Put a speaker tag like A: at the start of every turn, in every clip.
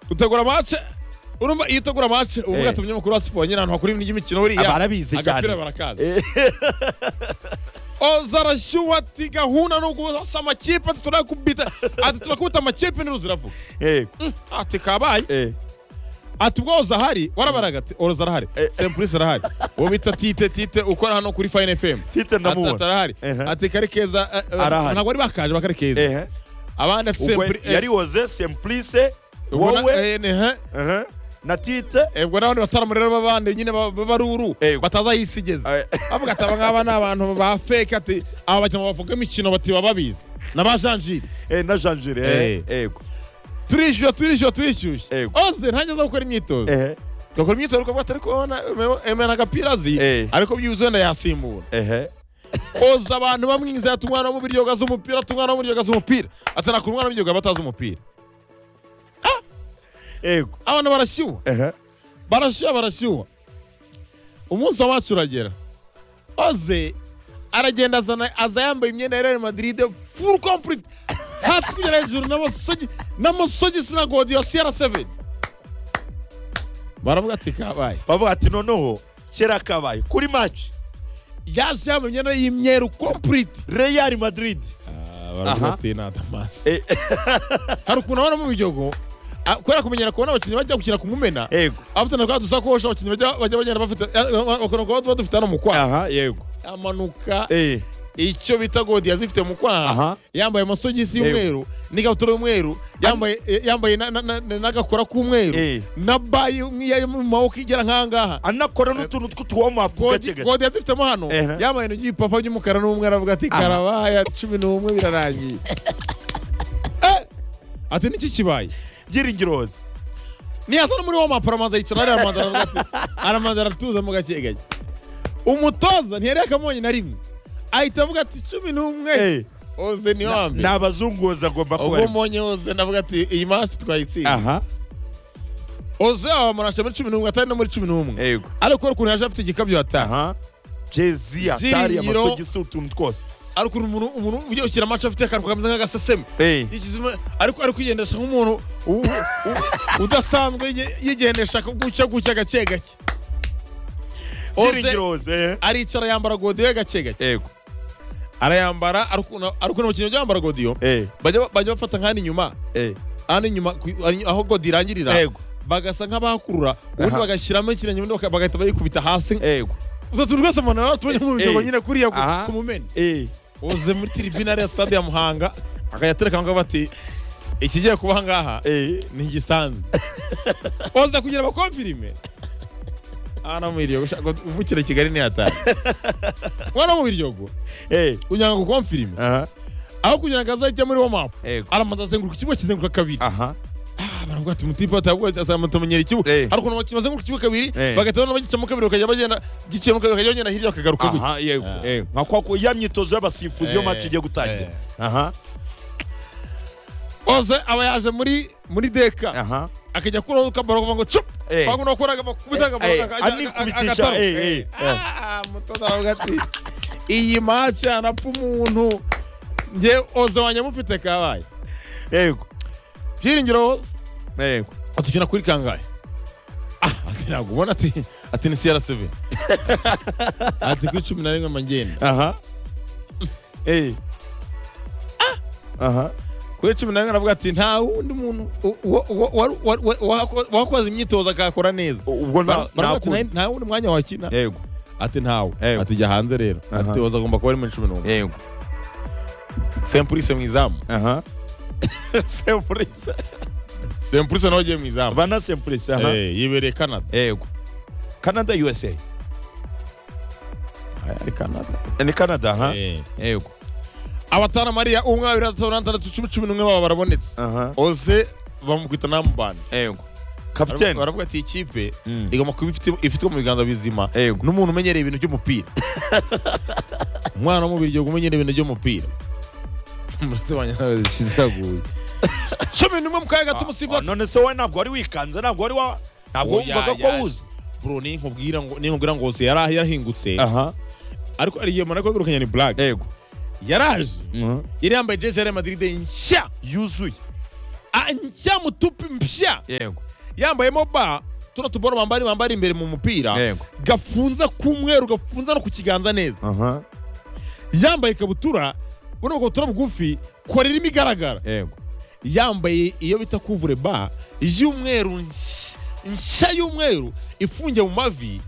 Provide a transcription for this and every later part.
A: utegura match urumva iyo utegura match uvuga ati umunyamakuru wa siporo nyirantwa kuri ibintu by'imikino buriya
B: abarabizi cyane
A: agapira barakaza oza arashyuha ati gahunda ni ugusa amakipe ati turakubita ati turakubita amakipe ntiruzi uravuga
B: Eh,
A: ati kabaye
B: eh.
A: ati ubwo oza ahari warabaraga ati oza arahari
B: Eh.
A: sempulisi arahari uwo bita tite tite ukora hano kuri fayini efemu
B: Tite ndamubona.
A: ati arahari
B: Ehe.
A: ati kari keza eh, eh,
B: Arahari.
A: ntabwo bari bakaje bakari keza
B: Ehe.
A: abandi ati
B: ubwo
A: sempulisi
B: yari woze simplice
A: ubwo na-
B: wowe
A: eh, ni- eh.
B: ehe, na tite
A: Eh, ubwo n'abandi bataramura rero b'abandi nyine ba- ba- baruru
B: Eh.
A: batazayisigeza
B: Eh.
A: avuga ati aba ngaba ni abantu ba feke ati aba bakinnyi bavuga imikino bati baba babizi na ba janjiri
B: eh, na janjire
A: Eh.
B: yego
A: turishyuye turishyuye turishyuye
B: Yego.
A: oze ntangiza gukora imyitozo
B: ehe
A: gakora imyitozo ariko atari kubona emena agapira azi
B: Eh.
A: ariko byuzuye wenda yasimbura
B: ehe
A: oza abantu bamwizera ati umwana wo mu biryoga z'umupira ati umwana wo mu biryoga z'umupira ati nakora umwana w'ibiryoga batazi umupira
B: yego
A: abantu barashyuha
B: ehe
A: barashyuha barashyuha umunsi wacu uragera oze aragenda azana aza yambaye imyenda ya real madrid full complete hasi kugera hejuru n'amasogi n'amasogisi na godiyo siyara seveni baravuga ati kabaye
B: bavuga ati noneho kera kabaye kuri match
A: yaje yambaye imyenda y'imyeru complete
B: real madrid Aha.
A: baravuga ati ni adamasi
B: Eh,
A: hari ukuntu abona mu biryogo ah, kubera kumenyera kubona abakinnyi bajya gukina ku mumena
B: yego
A: abafite na twa dusakosha abakinnyi bajya bajya bagenda bafite bakora kuba tuba dufite hano mu kwaha
B: aha yego
A: amanuka
B: eh
A: icyo bita godi yazifite mu kwaha
B: Aha.
A: yambaye amasogisi
B: Yego.
A: y'umweru n'ikabutura y'umweru yambaye eh, yambaye na- na- na- na- n'agakora k'umweru
B: Eh.
A: na bayi yo mu maboko igera nk'ahangaha
B: anakora n'utuntu tw'utuwomapu gake
A: godi
B: gake
A: godi yazifitemo hano
B: Ehe.
A: yambaye intoki y'ipapa ry'umukara n'umwe aravuga ati
B: Aha.
A: karabaya cumi n'umwe birarangiye Eh, ati niki kibaye
B: byiringiro woze
A: niyasa no muri wa maparamanza yicara hariya aramanza aravuga ati aramanza aratuza mu gake gake umutoza ntiyari yakamonye na rimwe ahita avuga ati cumi n'umwe
B: Eh.
A: oze ni wa mbere
B: ni abazungu woze agomba kuba
A: ubwo
B: arimo
A: mbonye oze ndavuga ati iyi masi twayitsinda
B: aha
A: oze abamuranasha muri cumi n'umwe atari no muri cumi n'umwe
B: yego
A: ariko urabona ukuntu yaje afite igikabyo yataha
B: aha jezi atari
A: Byiringiro-
B: amasogisi utuntu twose
A: ariko umuntu umuntu ujya gukina amacu afite akantu kameze nk'agaseseme
B: eh
A: Ikizima- ariko ari kwigendesha nk'umuntu u- u- udasanzwe yige- yigendesha gutya gutya gake gake oze
B: byiringiro woze eh.
A: aricara yambara godiyo gake gake
B: yego
A: arayambara ariko abakinnyi byambara godiyo
B: eh
A: bajya bajya bafata nk'ahandi inyuma
B: eh
A: ahandi inyuma ku- ari- aho godiyo irangirira
B: Yego.
A: bagasa nk'abahakurura ubundi
B: Aha.
A: bagashyiramo ikintu nyuma baka- bagahita bayikubita hasi
B: yego
A: utatu rwose umuntu nawe tumenya mu bigo
B: Eh.
A: nyine kuriya
B: Aha.
A: ku mumena
B: eh
A: uze muri tiribine ariya stade ya muhanga akayatereka ngo bati ikigiye kuba aha ngaha
B: eh
A: ntigisanzwe oza kugira abakomfirime hano mu biryogo shaka uvukira kigali ntiyatahe mwana wo mu biryogo
B: eh
A: kugira ngo ukomfirime
B: aha
A: aho kugira ngo azajya muri wo mapu
B: yego
A: aramanza azenguruka ikibuga kizenguruka kabiri
B: aha
A: Ah, baravuga ati mutipe atamenyera ikibuga
B: Eh.
A: hari ukuntu abakinnyi bazenguruka ikibuga kabiri
B: Eh.
A: bagahita noneho gicamo kabiri bakajya bagenda giciyemo kabiri bakajya bagenda hirya bakagaruka gutya
B: aha yego
A: Ah.
B: eh nka kwa ya myitozo y'abasifuzi yo
A: Eh,
B: match igiye gutangira aha
A: oze aba yaje muri muri deka
B: aha
A: akajya kuraho ukabara kuva ngo cup
B: Eh.
A: ahubwo nakoraga bakubitaga
B: Eh,
A: aga-
B: anikubitisha,
A: agataro.
B: eh, eh, eh.
A: Ah, umutoza aravuga ati iyi maci yanapfa umuntu njye oze wanjye mufite kabaye
B: yego
A: byiringiro oze
B: yego
A: atukina kuri kangahe ah ati ntabwo ubona ati ati ni crcv ati kuri cumi na rimwe amagenda
B: aha eh aha
A: kuri cumi na rimwe aravuga ati nta wundi muntu u- wa- wa- wa- wa- wa- wahako- wakoze imyitozo akakora neza
B: ubwo
A: Bara-
B: nta
A: baravuga ati,
B: nta
A: "Nta- nta wundi mwanya wakina
B: yego
A: ati ntawe
B: Ewe.
A: ati jya hanze rero
B: Aha.
A: ati oza agomba kuba ari muri cumi n'umwe
B: yego
A: sempulise mu izamu
B: aha sempurisi
A: sempulise nawe ugiye mu izamu
B: bana sempurisi aha
A: Eh, yibereye canada
B: yego canada usa
A: Aya ari canada
B: ni canada aha
A: Eh.
B: yego
A: abatanu mariya umwe babiri batatu bane batandatu cumi cumi n'umwe baba barabonetse
B: aha
A: oze bamukubita namubandi
B: yego kapiteni
A: baravuga ati ikipe
B: Mm.
A: igomba kuba ifite ifitwe mu biganza bizima
B: Yego.
A: n'umuntu umenyereye ibintu by'umupira umwana wo mu biryogo umenyereye ibintu by'umupira Umutima wanjye nawe zishyize haguye. cumi n'umwe mu kanya gato umusifuzi
B: Ah, none se wowe ntabwo wari wikanze ntabwo wari wa ntabwo
A: Oya,
B: wumvaga ko
A: ya-
B: wuzi
A: bro ninkubwira ngo ninkubwira ngo Ose yari yarahingutse
B: aha
A: ariko ari igihe mara kwegurukanya ni black
B: yego
A: yaraje
B: Mhm.
A: yari yambaye jezi ya Real Madrid nshya
B: yuzuye
A: Ah, nshya mutupi mpya
B: yego
A: yambayemo ba tuno tuboro bambari bambari imbere mu mupira
B: yego
A: gafunze k'umweru gafunze no ku kiganza neza
B: aha
A: yambaye ikabutura buno bukabutura bugufi korera irimo igaragara
B: yego
A: yambaye iyo bita kuvure ba y'umweru nsh- nshya y'umweru ifungiye mu mavi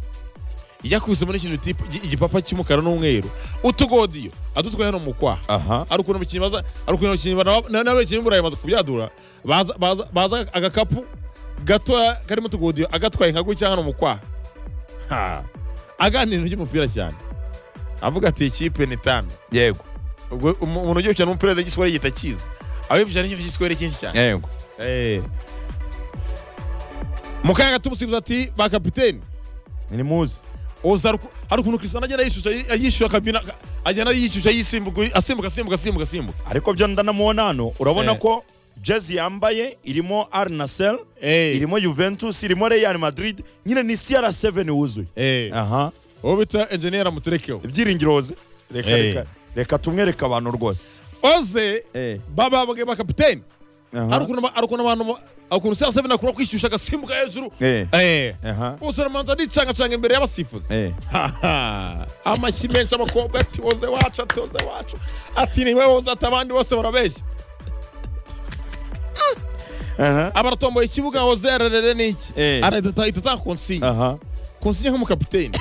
A: yakubise muri kino tipu igi- igipapa cy'umukara n'umweru utugodiyo adutwaye hano mu kwaha
B: aha
A: ari ukuntu abakinnyi baza ari ukuntu abakinnyi ba- na- n'abakinnyi b'uburayi bamaze kubyadura baza- baza- baza agakapu gatoya karimo utugodiyo agatwaye nka gutya hano mu kwaha Ha. aganira ry'umupira cyane avuga ati ikipe ni tanu
B: yego
A: ubwo umu- umuntu ugiye gukina n'umupira w'igiswahili yita kiza abibukira n'ikintu cy'igiswahili cyinshi cyane
B: yego
A: Eh. mu kanya gato umusifuzi ati ba kapiteni
B: ni muzi
A: uza hari uku- hari ukuntu Cristiano agenda yishyushya yishyushya akabina aka- agenda yishyushya yisimbuka asimbuka asimbuka asimbuka asimbuka
B: ariko byo ndanamuona hano urabona
A: Eh.
B: ko jezi yambaye irimo Al Nassr
A: Eh.
B: irimo Juventus irimo Real Madrid nyine ni CR7 wuzuye
A: Eh.
B: aha
A: uwo bita enjeniyeri amuterekeho
B: ibyiringiro ze reka
A: Eh.
B: reka reka tumwereke abantu rwose
A: oze
B: eh
A: bababwe ba kapiteni hari
B: aha
A: ukuntu ba- hari ukuntu abantu ba- hari ukuntu sasa bina kura kwishyushya agasimbuka hejuru
B: eh
A: eh
B: aha
A: bose ramanza aricangacanga imbere y'abasifuzi
B: eh
A: Haha. amashyi menshi abakobwa ati woze wacu ati woze wacu ati niwe woze ati abandi bose barabeshya
B: aha
A: abaratomboye ikibuga woze ararere niki
B: Eh.
A: arahita atanga konsinya
B: aha
A: konsinya nk'umukapiteni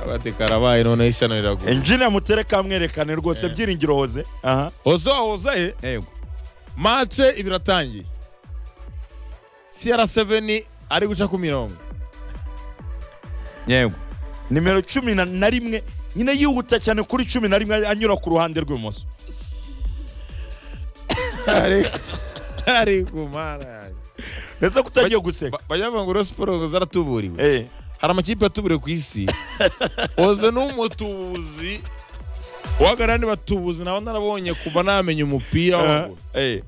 A: abati karabaye noneho ishyano riragura
B: engineer mutereka amwerekane rwose byiringiro hoze aha
A: woze woze
B: yego
A: mace ibiri atangiye cr7 ari guca ku mirongo
B: yego nimero cumi na- na rimwe nyine yihuta cyane kuri cumi na rimwe anyura ku ruhande rw'ibumoso
A: ari kumara yanjye.
B: ndetse kutagiye guseka
A: Ba- bajya bavuga ngo rero siporo zaratuburiwe
B: eh
A: hari amakipe yatuburiwe ku isi oze n'umutubuzi wagarani batubuzi nawe narabonye kuva namenya umupira w'amaguru.
B: eh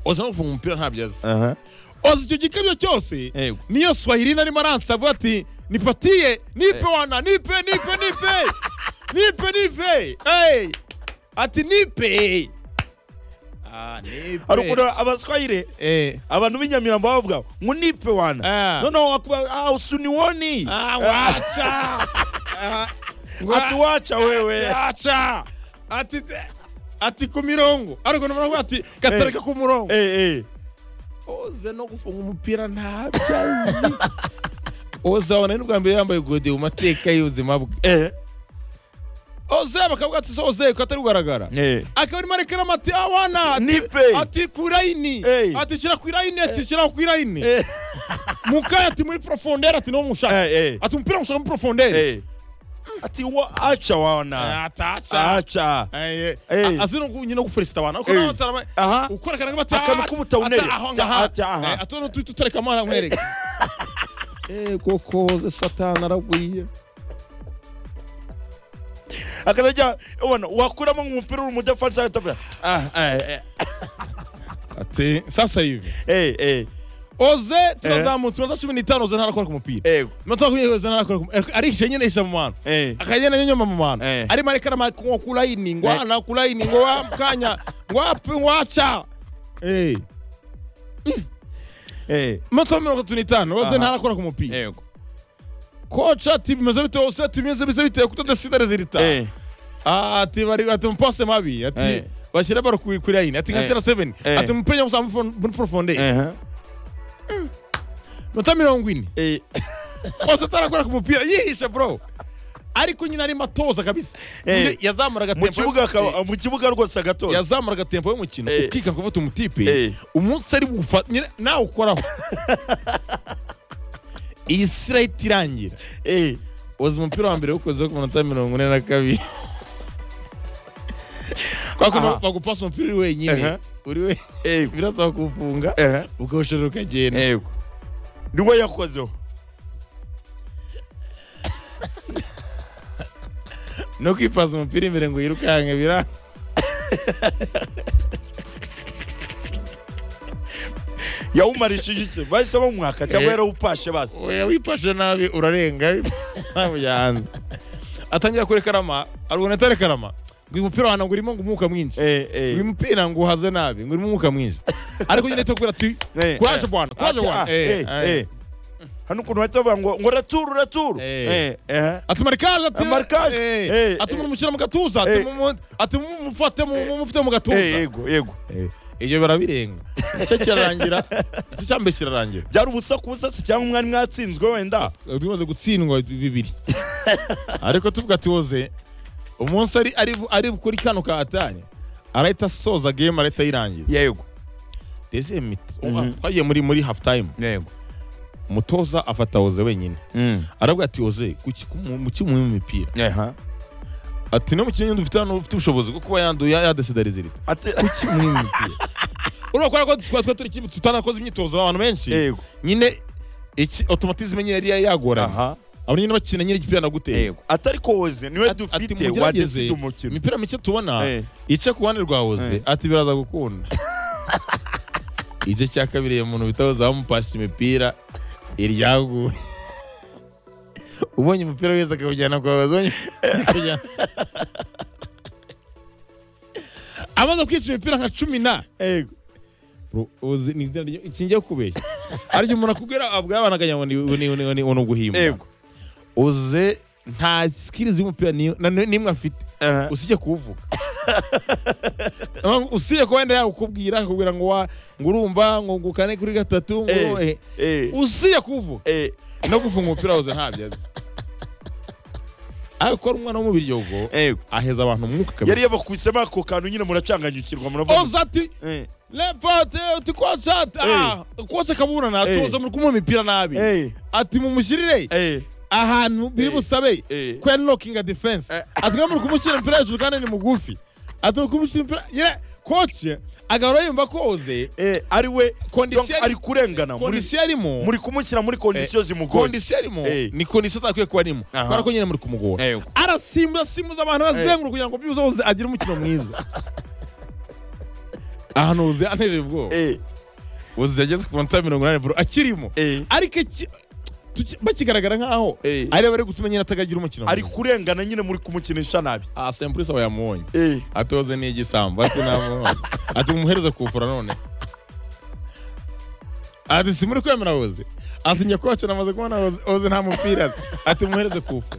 A: oze no gufunga umupira ntabyo azi
B: aha
A: oze icyo gikabyo cyose niyo swahili narimo aransaba ati nipatiye nipe wana nipe nipe nipe nipe nipe Hey! ati nipe Ah, nipe.
B: hari ukuntu abaswayire
A: Eh.
B: abantu b'inyamirambo baba bavuga ngo nipe wana
A: Ah.
B: noneho wakuba ah usuniwoni
A: Ah, wacha Ah,
B: ati wacha wewe
A: yaca ati ati ku mirongo ariko noneho ati gatereka ku murongo
B: eh eh
A: oze no gufunga umupira ntabyo azi oze abona ari n'ubwa mbere yambaye godiyo mu mateka y'ubuzima bwe
B: eh
A: oze bakavuga ati so oze ko atari kugaragara
B: eh
A: akaba arimo arekeramo ati awana ati-
B: nipe
A: ati ku irayini
B: Hey.
A: ati shyira ku irayini ati shyira ku irayini
B: eh
A: mu kanya ati muri porofondere ati niwo mushaka
B: eh
A: ati umupira mushaka muri porofondere
B: eh ati wa acha wana
A: ataca
B: acha Hey.
A: azino nyine gufurisita abantu kuko
B: Hey.
A: nawe atarama-
B: aha
A: ukora akantu nk'amata
B: Akantu k'ubutaunere. Ata- aha.
A: atona utuhita utureka amara nkwereke ego koze satani aragwiye
B: akazajya ubona wakuramo nk'umupira uri mu defanse agatavuga ah eh
A: ati sasa hivi
B: eh eh
A: oze turazamutse iminota cumi n'itanu oze ntarakora ku mupira
B: eh
A: iminota makumyabiri oze ntarakora ku mupira arihishe nyine yisha mu bantu
B: eh
A: akagenda nyonyoma mu bantu
B: Eh.
A: arimo arekara ngo ku layini ngo ana ku layini ngo wa kanya ngo ape ngo aca Eh.
B: eh
A: iminota mirongo itatu n'itanu oze
B: Aha.
A: ntarakora ku mupira
B: yego
A: koca ati bimeze bite hose tumeze bise biteye kutadasida rezilita
B: eh
A: Ah, ati bari ati mupase mabi ati
B: Eh.
A: bashyira baro kuri kuri line ati nka
B: Eh.
A: sera 7
B: Eh.
A: ati mupenya gusa muri profonde
B: eh
A: mata mirongo ine
B: eh
A: ose atarakora ku mupira yihishe bro ariko nyine arimo atoza kabisa
B: Eh.
A: Nyine yazamuraga
B: mu
A: tempo
B: kibuga
A: y'umukino.
B: akaba- mu kibuga rwose agatoza
A: yazamuraga tempo y'umukino
B: Eh.
A: ukika kuvuta umutipe
B: Eh.
A: umunsi ari bufa nyine nawe ukoraho iyi sirayiti irangira
B: eh
A: oza umupira wa mbere wukozeho ku munota mirongo ine na kabiri kwa
B: Aha.
A: kuntu bagupasa umupira uri wenyine
B: Aha.
A: uri wenyine
B: eh
A: birasaba kuwufunga
B: eh
A: ukawoshorera ukagenda
B: yego niwe yakozeho
A: no kwipaza umupira imbere ngo yirukanke bira
B: yawumarishije iki bahise bamwaka cyangwa
A: Eh.
B: yarawupashe basi
A: oya wifashe nabi urarenga ntabwo yahanze atangira kurekarama arubona atarekarama ngo uyu mupira wanjye urimo ngo umwuka mwinshi
B: Eh, eh.
A: uyu mupira ngo uhaze nabi ngo urimo umwuka mwinshi ariko nyine cyo kubwira ati
B: Eh,
A: kuraje
B: eh.
A: bwana kuraje
B: Ati, ah,
A: bwana
B: eh, eh. hano ukuntu bahita bavuga ngo ngo raturu raturu
A: Eh.
B: Eh, eh.
A: atuma rikaje ati
B: Marikaje. Eh,
A: ati
B: eh.
A: mumushyira mu gatuza
B: Eh.
A: ati mumu- ati mumufate mumufite mu gatuza
B: Eh, yego yego
A: Eh, ibyo barabirenga icyo kirarangira icyo cya mbere kirarangira
B: byari ubusa ku busa se cyangwa mwari mwatsinzwe wenda
A: tumaze gutsindwa bibiri ariko tuvuga ati woze umunsi ari ari ari kuri kano katanye arahita asoza game arahita ayirangiza
B: yego
A: deuxième miti
B: Mhm.
A: twagiye muri muri half time
B: yego
A: umutoza afata woze wenyine aravuga ati woze kuki mu- mu kimwe mu mipira
B: Aha.
A: ati no mu kintu dufite hano ufite ubushobozi bwo kuba yandu yadesidarizira
B: Ate-
A: kuki mu mipira urumva ko ariko twa twa turi kimwe tutanakoze imyitozo abantu benshi
B: yego
A: nyine iki automatisme nyine yari yagoranye
B: aha
A: abo nyine bakina nyine igipira naguteye
B: yego atari koze niwe
A: Ati- ati
B: dufite
A: mugerageze,
B: wadesida umukino
A: imipira mike tubona
B: Eh.
A: ice ku ruhande rwa
B: Eh.
A: hoze ati biraza gukunda igice cya kabiri iyo muntu bita hoze bamupasha imipira iryaguye ubonye umupira wese akawujyana kwa hoze ubonye- akawujyana- amaze kwica imipira nka cumi na
B: yego
A: Bro, hoze ni izina ryo- iki njya kubeshya ariko umuntu akubwira abwabanaga ngo ni ni- ni- ni- ni uguhimba
B: yego
A: hoze nta sikiri z'umupira ni- na- n'imwe afite
B: Aha.
A: usije kuwuvuga usije kuba wenda yakubwira akakubwira ngo wa- ngo urumva ngo ngo kane kuri gatatu ngo
B: Eh.
A: eh,
B: Eh.
A: usije kuwuvuga
B: Eh.
A: no gufunga umupira wose ntabyo azi ariko ari umwana wo mu biryogo
B: Yego.
A: aheza abantu umwuka
B: yari
A: kabiri
B: yabakwisemo ako kantu nyine muracanganyukirwa muravuga
A: oza ati
B: Eh.
A: lepote uti kose ati ah kose kabura
B: Eh.
A: natuze muri kumuha imipira nabi
B: Eh.
A: ati mumushyirire
B: Eh.
A: ahantu biri
B: Eh.
A: busabe
B: Eh.
A: kwenlokinga defense
B: Eh.
A: ati nka muri kumushyira impira hejuru kandi ni mugufi ati muri kumushyira impira nyine koci agahora yumva koze
B: Eh. ari we
A: Kondisiyo
B: Donc,
A: yari-
B: ari kurengana muri
A: kondisiyo arimo
B: muri kumushyira muri kondisiyo zimugoye
A: kondisiyo arimo
B: Eh.
A: ni kondisiyo atakwiye kuba arimo
B: Aha.
A: kubera ko nyine muri kumugora
B: Yego.
A: arasimbuza simbuza abantu arazenguruka kugira ngo byibuze hoze agire umukino mwiza ahantu hoze anejeje ubwoba
B: Eh.
A: hoze yageze ku manota mirongo inani bro akirimo
B: Eh.
A: ariko iki- tuki- bakigaragara nk'aho
B: Eh.
A: ari bari gutuma nyine atakagira umukino
B: ari
A: mwiza.
B: kurengana nyine muri kumukinisha nabi
A: ah sempurisi aba yamubonye
B: Eh.
A: atoze n'igisambo ati namuhona ati mumuhereze kufura none ati simuri kwemera hoze ati njya kwacu namaze kubona hoze hoze nta mupira azi ati mumuhereze kufura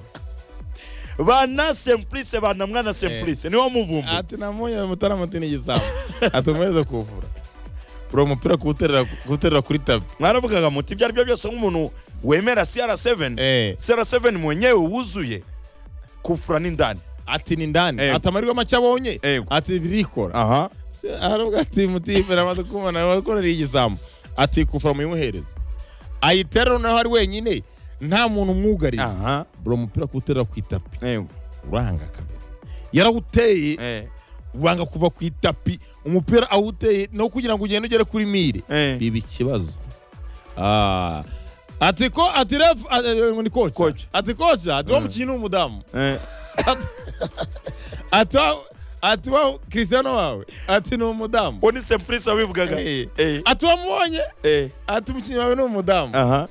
B: bana semplice bana mwana semplice niwo muvumbu
A: ati namuhonye mutarama ati n'igisambo ati mumuhereze kufura uri umupira kuwuterera kuwuterera kuri tapi
B: mwaravugaga muti ibyo ari byo byose nk'umuntu wemera CR7
A: Eh,
B: CR7 mwenyewe wuzuye kufura n'indani
A: ati ni ndani
B: Ego.
A: ati amarwa make abonye
B: Ego.
A: ati birikora
B: aha
A: aravuga ati mutipe namaze kumubona akorera igisambo ati kufura muyimuhereze ayiterera naho ari wenyine nta muntu umwugariye
B: aha
A: bro umupira kuwuterera ku itapi
B: yego
A: uranga kabiri yarawuteye
B: eh
A: wanga kuva ku itapi umupira awuteye no kugira ngo ugende ugere kuri mire
B: eh
A: biba ikibazo Ah. ati ko ati ref a- eh, ngo ni
B: Coach.
A: koca ati koca ati wa
B: Mm.
A: mukinnyi ni umudamu
B: eh
A: Ati- ati wa- ati wa christiano wawe ati ni umudamu
B: oni semplice wabivugaga
A: Eh.
B: eh
A: ati wamubonye
B: eh
A: ati umukinnyi wawe ni umudamu
B: aha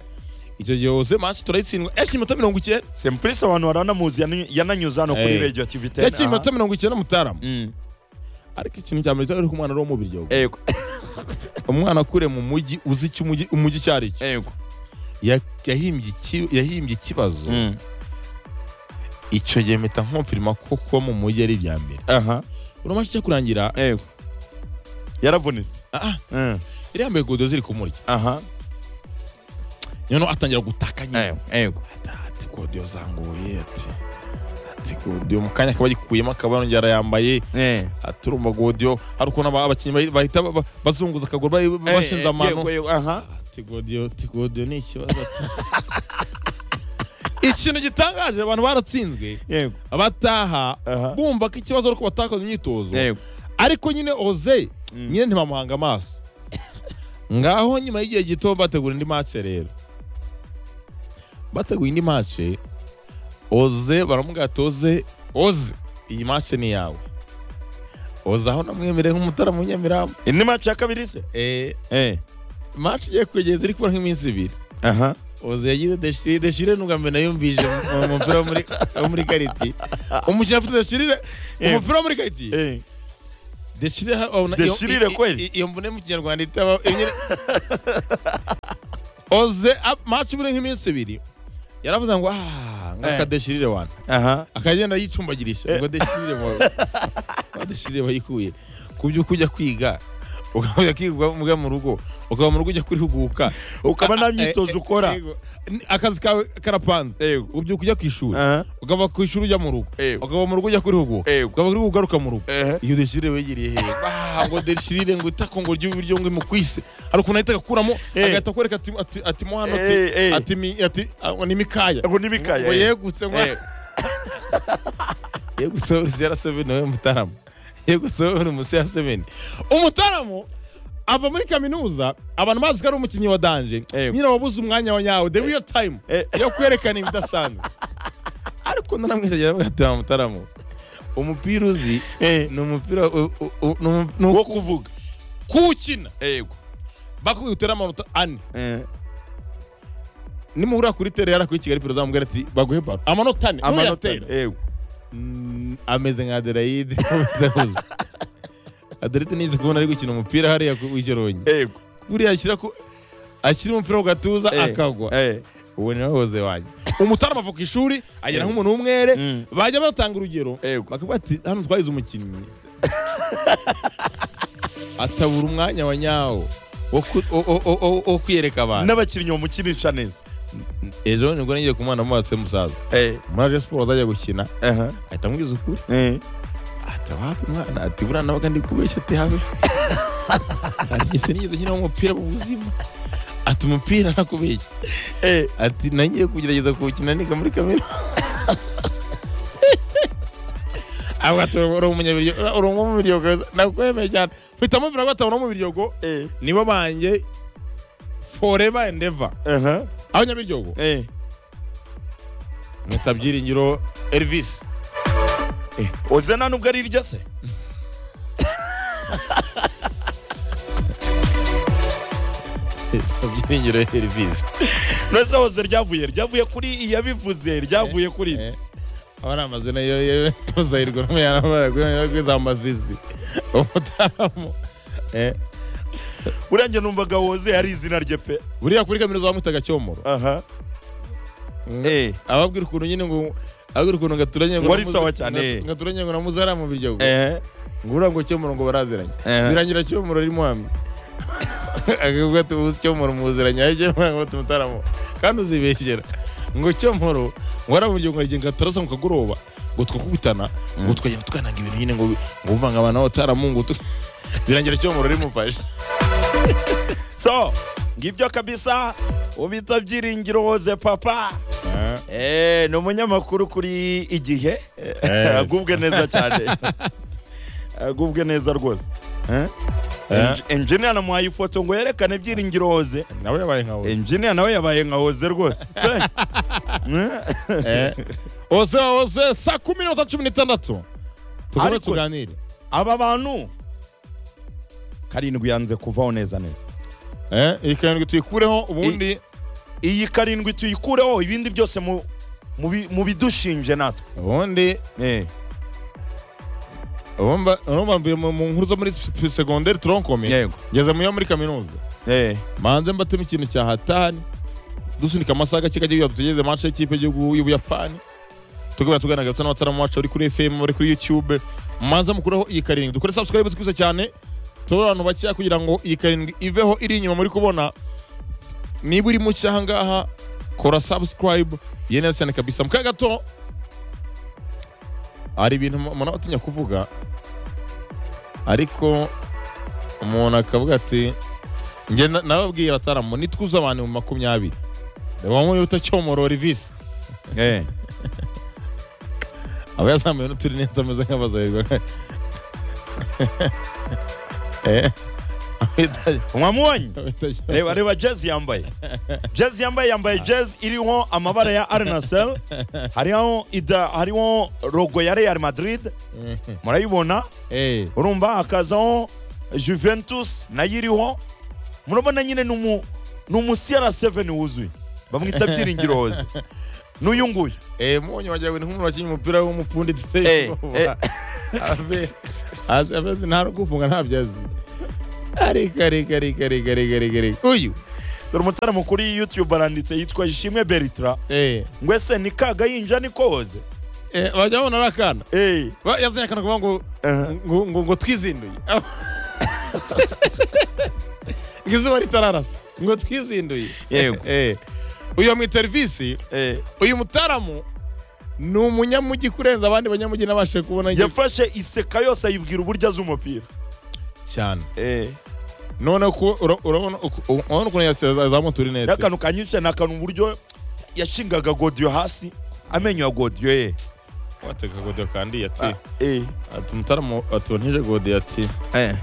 A: icyo gihe hose mansi turayitsindwa eshya iminota mirongo icyenda
B: semplice abantu baranamuzi yanany- yananyuze hano kuri
A: Eh.
B: radio tv 10
A: eshya
B: aha.
A: iminota mirongo icyenda mutarama
B: Mm.
A: ariko ikintu cya mbere cyari ko umwana ari uwo mu biryogo
B: yego
A: umwana akure mu mujyi uzi icyo umujyi umujyi icyo ari cyo
B: yego
A: Ya- yahimbye iki- yahimbye ikibazo
B: Mm.
A: icyo gihe mpita nkumfirima ko kuba mu mujyi ari ibya mbere
B: aha
A: urumva icyo kurangira
B: yego yaravunitse
A: ah, ah,
B: Mm.
A: yari yambaye godo ziri kumurya
B: aha
A: noneho atangira gutaka nyine
B: yego yego
A: Ati- ati godiyo zanguye ati ati godiyo mu kanya akaba agikuyemo akaba yongera arayambaye
B: eh
A: ati urumva godiyo hari ukuntu aba- abakinnyi bahi- bahita ba- ba- bazunguza akaguru bahi- bashinze amano
B: yego yego aha
A: ati godiyo ati godiyo ni ikibazo ati." ikintu gitangaje abantu baratsinzwe
B: yego
A: abataha
B: Aha.
A: bumva ko ikibazo ari uko batakaza imyitozo
B: yego
A: ariko nyine oze
B: Mm.
A: nyine ntibamuhanga amaso ngaho nyuma y'igihe gito bategura indi mace rero bateguye indi mace oze baramubwira ati oze oze iyi mace ni iyawe oze aho namwemereye nk'umutara mu nyamirambo
B: indi match ya kabiri se
A: eh,
B: eh
A: mace igiye kwegeza iri kubura nk'iminsi ibiri
B: aha
A: oze yagize deshire deshire ntugambe nayumvije mu- mu mupira wo muri wo muri kariti umukino afite deshire
B: Eh.
A: umupira wo muri kariti
B: Eh,
A: deshire ha- wabona-
B: Deshirire
A: iyo- i-
B: kweli?
A: i- iyo mvune mu kinyarwanda itaba iyo nyine- oze ap- match buri nk'iminsi ibiri yaravuze ngo ah ngaka
B: Eh.
A: deshirire wana
B: aha
A: akagenda yicumbagirisha ngo deshirire wawe Wa deshirire wayikuye ku byo kujya kwiga ukajya kwiga mbwa mu rugo ukaba mu rugo ujya kurihuguka
B: ukaba nta
A: Ah,
B: myitozo
A: eh, eh,
B: ukora
A: yego. Ni- akazi kawe karapanze
B: Yego.
A: ubu ujya ku ishuri
B: Aha.
A: ukava ku ishuri ujya mu rugo
B: Yego.
A: ukava mu rugo ujya kurihuguka
B: Yego.
A: ukava kuri ugaruka mu rugo
B: Ehe.
A: iyo deshirire wegeriye hehe Ah, ngo deshirire ngo itako ngo ry'ibiryo ngo imukwise hari ukuntu ahita agakuramo
B: Eh.
A: agahita akwereka ati ati ati mo hano
B: Eh,
A: ati
B: eh.
A: ati mi- ati ah, ngo ni mikaya
B: ngo n'ibikaya
A: ngo
B: eh.
A: yegutse ngo
B: Eh,
A: yego so zera seven nawe mutarama yego so uri musera seven umutaramo ava muri kaminuza abantu bazi ko ari umukinnyi wa danje
B: Yego.
A: nyine wabuze umwanya wa nyawo the real time
B: Eh.
A: yo kwerekana ibidasanzwe ariko naramwishagira mugatema mutaramo umupira uzi
B: eh,
A: ni umupira u- u- u- ni umu- ni
B: wo
A: uku-
B: kuvuga
A: kuwukina
B: yego
A: bakubwira utera amanota ane
B: Eh,
A: nimuhura kuri tere yarakuri Kigali perezida amubwira ati baguhe baro amanota ane
B: amanota
A: ntuyatera.
B: yego
A: Mm, ameze nka Adelaide Adelaide nizi kubona ari gukina umupira hariya ku- w'ikirongi
B: yego
A: buriya ashyira ku ashyira umupira ku gatuza
B: Eh,
A: akagwa
B: eh,
A: ubu ni wahoze wanjye umutarama ava ku ishuri agera nk'umuntu w'umwere
B: Mm.
A: bajya batanga urugero
B: Yego.
A: bakavuga ati hano twagize umukinnyi atabura umwanya wa nyawo wo ku- wo- wo- wo- wo- wo kwiyereka abantu
B: n'abakinnyi bamukinisha neza
A: ejo nibwo nagiye kumwana mubatse musaza
B: Eh,
A: muri aje siporo azajya gukina
B: aha,
A: ahita amubwiza ukuri
B: eh,
A: ati wapi mwana ati buriya nabaga ndi kubeshya ati habe ati ese nigeze nkina umupira mu buzima ati umupira nakubeshya
B: eh,
A: ati nangiye kugerageza kuwukina niga muri kamera avuga ati uri umunyabiryo uri umwe mu biryogo nakwemeye cyane mpita mubwira ko atabona mu biryogo
B: eh,
A: nibo banjye forever and ever
B: aha,
A: abanyabiryogo
B: eh.
A: mwita byiringiro Elvis
B: oze nta nubwo ari irya se
A: mwita byiringiro Elvis
B: neza hoze ryavuye ryavuye kuri iyabivuze ryavuye kuri
A: Eh, aba ari amazu nayo tuzahirwa n'umuyanabaraguza amazizi umutaramu Eh,
B: buriya njye numvaga woze ari izina rye pe
A: buriya kuri kaminuza bamwitaga cyomoro
B: aha eh
A: ababwira ukuntu nyine ngo ababwira ukuntu ngaturanye
B: Ngo ari sawa cyane.
A: nga- ngaturanye ngo namuze ari mu biryogo
B: eh
A: ngo uriya ngo cyomoro ngo baraziranye
B: Eh.
A: birangira cyomoro ari muhamwe akavuga ati ubu cyomoro muziranye ayo cyomoro ngo tumutaramu kandi uzibeshyera ngo cyomoro ngo ari mu biryogo ngagenda turasa mu kagoroba ngo twakubitana ngo tukagenda tukananga ibintu nyine ngo ngo uvanga abantu abataramu ngo tu- birangira cyomoro ari mufashe
B: so ngibyo kabisa ubita byiringiro woze papa eh ni umunyamakuru kuri igihe
A: Eh.
B: agubwe neza cyane agubwe neza rwose Eh?
A: Eh.
B: engineer namuhaye ifoto ngo yerekane byiringiro woze
A: nawe yabaye nkawe
B: engineer nawe yabaye nka woze rwose pe. Eh?
A: Eh. oze oze saa kumi n'inota cumi n'itandatu tugore
B: Ariko se-
A: tuganire
B: aba bantu karindwi yanze kuvaho neza neza
A: Eh, iyi karindwi tuyikureho ubundi
B: iyi karindwi tuyikureho ibindi byose mu mubi- mubidushinje natwe
A: ubundi
B: Eh,
A: urumva urumva mvuye mu mu nkuru zo muri segonderi turonkomi
B: yego
A: ngeze mu yo muri kaminuza
B: Eh,
A: manze mbatemo ikintu cya hatani dusunika amasaha gake kajya tugeze match y'ikipe y'igihugu y'ubuyapani tugabura tugaragaza n'abataramu wacu bari kuri fm bari kuri youtube manze mukuraho iyi karindwi dukore subscribe twise cyane tubare abantu bakeya kugira ngo iyi karindwi iveho iri inyuma muri kubona niba uri mu cyahangaha kora subscribe ye neza cyane kabisa mu kanya gato hari ibintu umuntu aba atinya kuvuga ariko umuntu akavuga ati njye na- nababwiye abataramu nitwuze abantu mu makumyabiri bamwe bita cyomoro rivisi
B: eh.
A: aba yazamuye n'uturi neza ameze nk'abazahirwa Eh, abita-
B: mwamubonye
A: abita Cyomoro.
B: reba reba jazz yambaye jazz yambaye yambaye jazz iriho amabara ya arnasel hariho ida hariho rogo ya real madrid murayibona
A: Eh,
B: urumva hakazaho juventus nayo iriho murabona nyine ni umu- ni umu cr7 wuzuye bamwita byiringiro hoze n'uyu nguyu
A: Eh, munyu wagira ngo ni nk'umuntu wakinnye umupira w'umupundi
B: Eh,
A: duseye
B: eh.
A: abazi nta rugufunga ntabyo azi ariko ariko ariko ariko ariko ariko ariko uyu
B: dore umutaramo kuri youtube aranditse yitwa ishimwe beritra
A: eh
B: ngo ese ni kagayinja ni koze
A: eh bajya babona ari akana
B: Eh,
A: Ba- yazanye akana kuvuga ngo
B: eh,
A: ngo ngo ngo twizinduye ngo izuba ritararasa ngo twizinduye
B: yego
A: eh uyu mu serivisi
B: eh.
A: uyu mutaramu ni umunyamujyi kurenza abandi banyamujyi nabashije kubona nge-
B: yafashe iseka yose ayibwira uburyo azi umupira
A: cyane
B: Eh,
A: none ko ura- urabona uku- u- urabona ukuntu yazamutura inete
B: n'akantu kanyishe ni akantu uburyo yashingaga godiyo hasi amenyo ya godiyo ye
A: wateka godiyo kandi
B: Ah,
A: ati
B: eh,
A: ati umutaramu atuntije godiyo ati
B: eh,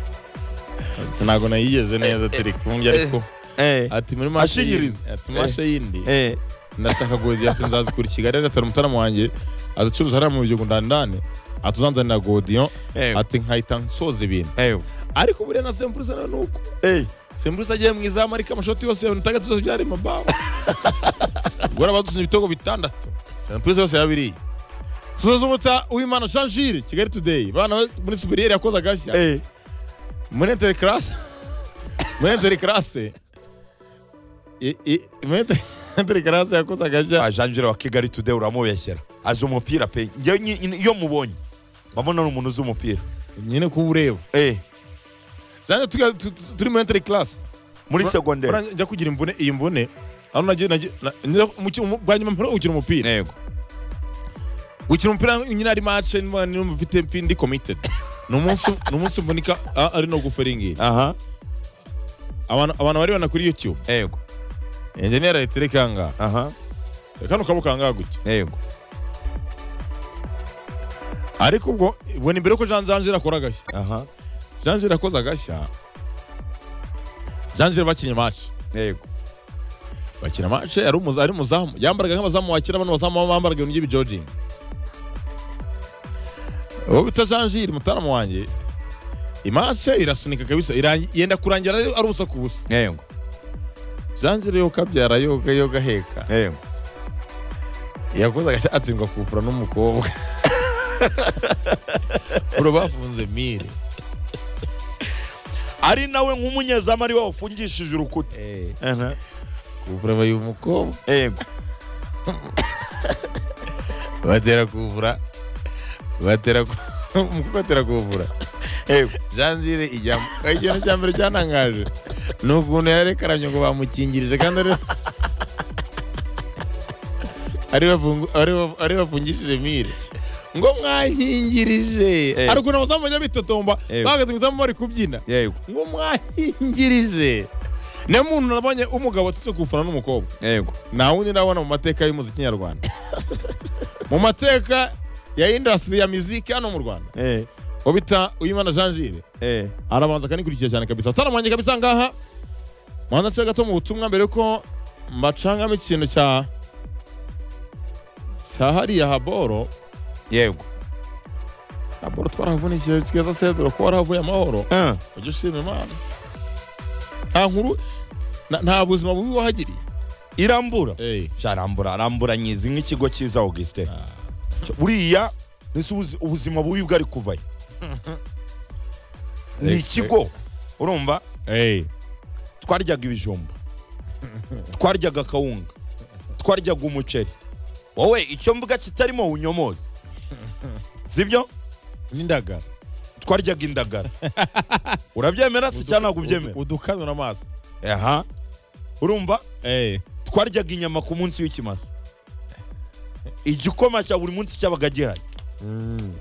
A: ati, ntabwo nayigeze neza ati "Reka umbwire ariko
B: eh,
A: ati muri mashe
B: Ashingiriza.
A: yindi- ati mashe yindi
B: eh,
A: ndashaka godiyo ati nzazikura i kigali ariko ati umutaramu wanjye azicuruza hariya mu bihugu ndani ndani ati uzanzanira godiyo
B: eh,
A: ati nkahita nsoza ibintu
B: eh,
A: ariko buriya na sempuruza nawe ni uko
B: eh.
A: sembrusa agiye mu izamu ariko amashoti yose ya mirongo itandatu zose byari mabaho guhora badutsinze ibitego bitandatu sembrusa yose yabiriye soza z'umuta uwimana jean gilles kigali today bana we muri superiere yakoze agashya
B: Eh,
A: muri inter classe muri inter classe i- i- muri inter- inter classe yakoze agashya
B: ah, Jean Giraud wa kigali today uramubeshyera azi umupira pe Njye nyi- nyi- iyo mubonye mbabona ni umuntu uzi umupira
A: nyine kuba ureba
B: Eh,
A: zanjye turi- tu- tu- turi muri inter classe
B: muri
A: Bra-
B: segonderi
A: Bra- njya kugira imvune iyi mvune aho nagiye nagiye na- njya- mu ki- mu- bwa nyuma mpora gukina umupira
B: yego
A: gukina umupira nyine ari mace niba mfite mfi ndi committed ni umunsi ni umunsi mvunika a- ari no gufera ingiyi
B: aha
A: abantu abantu barebana kuri youtube
B: yego
A: enjeniyeri ahita areka ngaha
B: aha
A: kano kaboko kangaha gutya
B: yego
A: ariko ubwo ubwo ni mbere yuko jean jean akora agashya
B: aha
A: jean jean akoze agashya jean jean bakinnye mace
B: yego
A: bakina mace ari umuza- ari umuzamu yambaraga nk'abazamu wakina bano bazamu baba bambaraga ibintu by'ibijojingi uwo bita jean jean mutaramu wanjye imace irasunika kabisa irangi- yenda kurangira ari ari ubusa ku busa
B: yego
A: janjire yo kabyara yoga yoga heka
B: yego
A: yakoze agashya atsindwa kupura n'umukobwa bro bafunze mire
B: ari nawe nk'umunyezamu ari we wafungishije urukuta Aha,
A: kupura bayi umukobwa
B: yego
A: batera kupura batera ku- umukobwa atera kupura
B: yego
A: janjire ijyamo ikintu cya mbere cyantangaje ni ukuntu yarekaramye ngo bamukingirije kandi ari ari bafungu- ari baf- ari bafungishije mire ngo mwankingirije
B: Eh.
A: ariko na muzamu bajya bitotomba
B: Eh.
A: bahagaze mu izamu bari kubyina
B: yego
A: ngo mwankingirije niyo muntu nabonye umugabo atutse gufana n'umukobwa
B: yego
A: nta wundi ndabona mu mateka y'umuziki nyarwanda mu mateka ya indasitiri ya miziki hano mu rwanda
B: eh
A: uwo bita uyimana jean gilles
B: eh
A: arabanza akanikurikira cyane kabisa ataramuhange kabisa ngaha muhanza cya gato mu butumwa mbere yuko mbacangamo ikintu cya cya hariya haboro
B: yego
A: haboro twarahavunikiye keza sedura ko warahavuye amahoro
B: Ah,
A: ujye ushima imana nta nkuru na- nta buzima bubi wahagiriye
B: irambura
A: hey.
B: sha arambura arambura nyizi nk'ikigo cyiza augustin buriya nese ubuzi- ubuzima bubi bwari kuvayo ni
A: Eh,
B: ikigo urumva
A: hey.
B: twaryaga ibijumba twaryaga akawunga twaryaga umuceri wowe icyo mvuga kitarimo unyomozi sibyo
A: n'indagara
B: twaryaga indagara urabyemera se cyangwa ntabwo ubyemera
A: udukanura amaso
B: aha urumva
A: hey.
B: twaryaga inyama ku munsi w'ikimasa igikoma cya buri munsi cyabaga gihari
A: mm.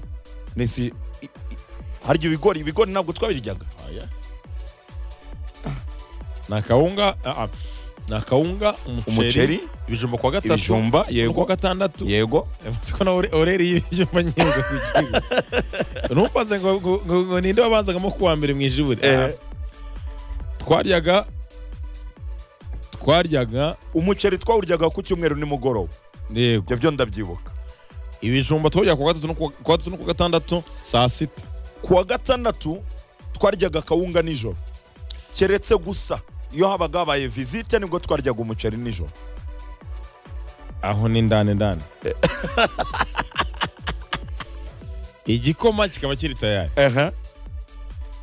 B: nesi i- i- harya ibigori ibigori ntabwo twabiryaga
A: Aya. ni akawunga ah, ah. ni akawunga umuceri
B: umuceri
A: ibijumba kwa gatatu
B: ibijumba
A: no kuwa
B: yego
A: gatandatu
B: yego
A: ko na oreri y'ibijumba nyinga ku gihugu ntumbaze ngo ngo- ngo- ngo ninde wabanzagamo kuwa mbere mu ijibure
B: Eh.
A: Ah. twaryaga twaryaga
B: umuceri twawuryaga ku cyumweru nimugoroba
A: yego
B: ibyo byo ndabyibuka
A: ibijumba twaryaga kuwa gatatu no kuwa- kuwa gatatu no kuwa gatandatu saa sita
B: kuwa gatandatu twaryaga akawunga nijoro keretse gusa iyo habaga habaye visite nibwo twaryaga umuceri nijoro
A: aho ni ndani ndani igikoma kikaba kiri tayari
B: ehe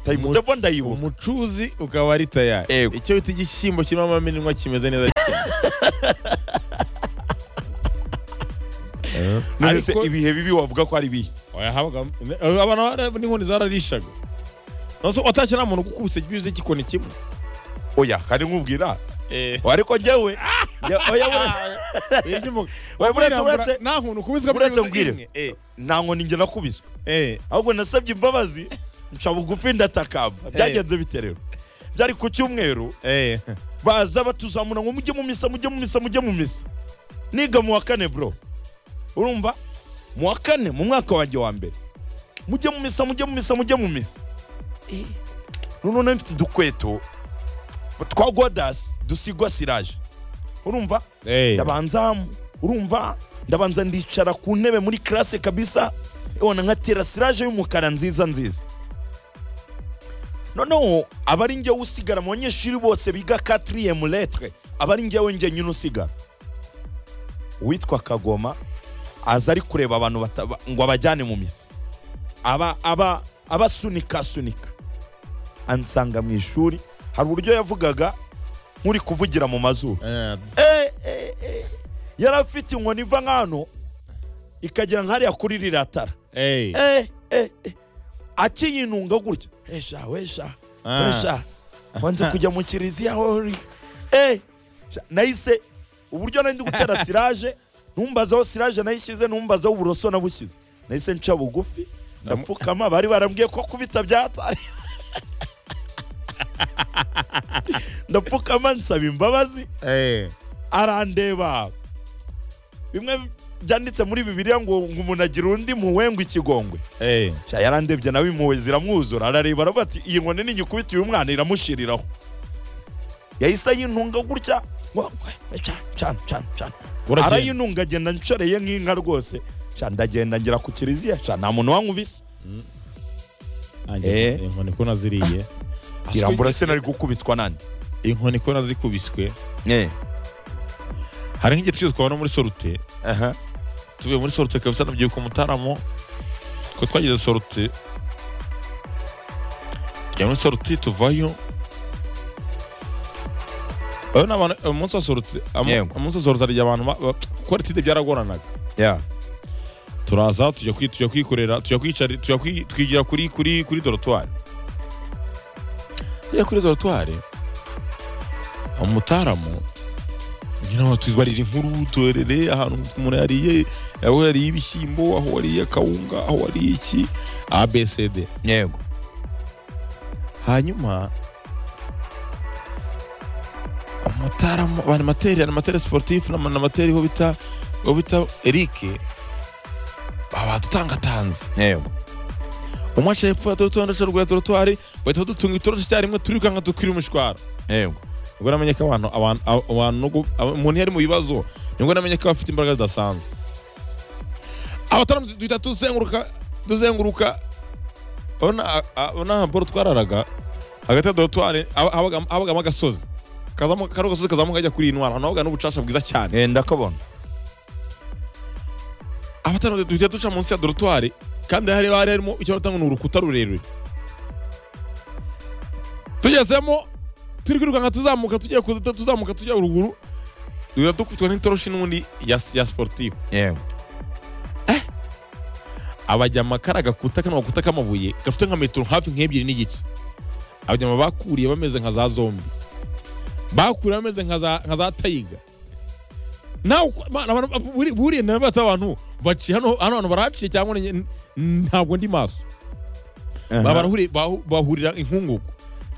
B: tayimutebo ndayibuka
A: umucuzi ukaba ari tayari
B: Yego.
A: icyo bita igishyimbo kirimo amaminwa kimeze neza cyane Eh,
B: none se
A: ariko-
B: ibihe bibi wavuga ko ari ibihe
A: Oya, habaga- eh, abantu bara- n'inkoni zararishaga Nonse watashye nta muntu ugukubise bize gikoni kimwe
B: oya kandi nkubwira ariko njyewe njye- oya bure-
A: Eh, iby'umugabo.
B: Oya, uretse
A: Kwirambura,
B: uretse
A: nta muntu ukubiswe
B: uretse
A: binyuze
B: mbwire.
A: imwe. Eh,
B: nta nkoni njye nakubiswe
A: eh,
B: ahubwo nasabye imbabazi nca bugufi ndatakamba byagenze bite rero byari ku cyumweru
A: eh.
B: baza batuzamura ngo mujye mu misa mujye mu misa mujye mu misa niga mu wa kane bro urumva mu wa kane mu mwaka wanjye wa mbere mujye mu misa mujye mu misa mujye mu misa noneho nari mfite udukweto twa godasi dusigwa siraje urumva
A: Eh.
B: ndabanza urumva ndabanza ndicara ku ntebe muri classe kabisa ubona nka terasiraje y'umukara nziza nziza noneho aba ari njyewe usigara mu banyeshuri bose biga 4 lettre aba ari njyewe njye nyine usigara uwitwa kagoma aza ari kureba abantu bataba- ngo abajyane mu misa aba aba abasunika asunika ansanga mu ishuri hari uburyo yavugaga nk'uri kuvugira mu mazuru
A: Eh,
B: Eh, eh, eh. yari afite inkoni iva nk'ahantu ikagera nk'hariya kuri riratara
A: eh.
B: Eh, eh, eh. akiyinunga gutya esha wesha
A: Ah.
B: wesha wanze kujya mu kiliziya hori Eh, sha, nahise uburyo nari ndi gutera siraje numbaza aho siraje nayishyize numbaza aho uburoso nabushyize nahise nca bugufi ndapfukama bari barambwiye ko kubita byataye ndapfukama nsaba imbabazi
A: Eh.
B: arandeba bimwe byanditse muri bibiliya ngo ngo umuntu agira undi muwe ngo ikigongwe
A: Eh.
B: Sha, yarandebye nawe impuhwe ziramwuzura arareba aravuga ati iyi nkoni nigikubita uyu mwana iramushiriraho yahise ayintunga gutya ngo ngo, cana cana cana cana
A: Uragenda.
B: arayinunga agenda nshoreye nk'inka rwose Sha, ndagenda ngera ku kiliziya Sha, nta muntu wankubise
A: Ange,
B: Eh.
A: inkoni ko naziriye
B: irambura se nari gukubitwa nande
A: inkoni ko nazikubiswe
B: Eh,
A: hari nk'igihe twese twabona muri sorute
B: aha.
A: tuvuye muri sorute kabisa nabyibuka umutaramo twe twagize sorute tujya muri sorute tuvayo Oya n'abantu umunsi wa sorute amu-
B: Yego.
A: umunsi wa sorute harya abantu ba- ba- gukora itide byaragoranaga
B: Yeah.
A: turaza tujya kwi- tujya kwikorera tujya kwicara tujya kwi- twigira kuri kuri kuri dorotwari tujya kuri dorotwari umutaramu nyine batubarira inkuru turere ahantu umuntu yariye aho yariye ibishyimbo aho wariye akawunga aho wariye iki abcd
B: yego
A: hanyuma amataramu animateri animateri sportif n'animateri ho bita ho bita eric babadutangatanze
B: yego
A: umwe aca hepfo ya dorotwari undi aca ruguru ya dorotwari bahita badutunga itoroshi icyarimwe turirukanka dukwira imishwaro
B: yego
A: nibwo namenye ko abantu abantu abantu no gu- aba- umuntu iyo ari mu bibazo nibwo namenye ko bafite imbaraga zidasanzwe abataramu duhita tuzenguruka tuzenguruka urabona urabona boro twararaga hagati ya dorotwari haba- habagamo habagamo agasozi kazamo kariho agasozi kazamuka kajya kuri iyi ntwara ahantu habaga n'ubucaca bwiza cyane
B: Eh, ndakabona
A: abataramu duhita duca munsi ya dorotwari kandi hari hari harimo icyo batanga ni urukuta rurerure tugezemo turi kwirukanka tuzamuka tugiye kuza tuzamuka tujya ruguru duhita dukubitwa n'itoroshi n'ubundi ya, ya sportif
B: yego
A: abajyama kari agakuta kano gakuta k'amabuye gafite nka metero hafi nk'ebyiri n'igice abajyama bakuriye bameze nka za zombi bakuriye bameze nka za, nka za tayiga nawe uko- Mana, abantu- buri- buriye nabo bati abantu baciye hano hano hantu barahaciye cyangwa ni- n- ntabwo ndi maso
B: Aha.
A: barahuri- bahu- bahurira inkungugu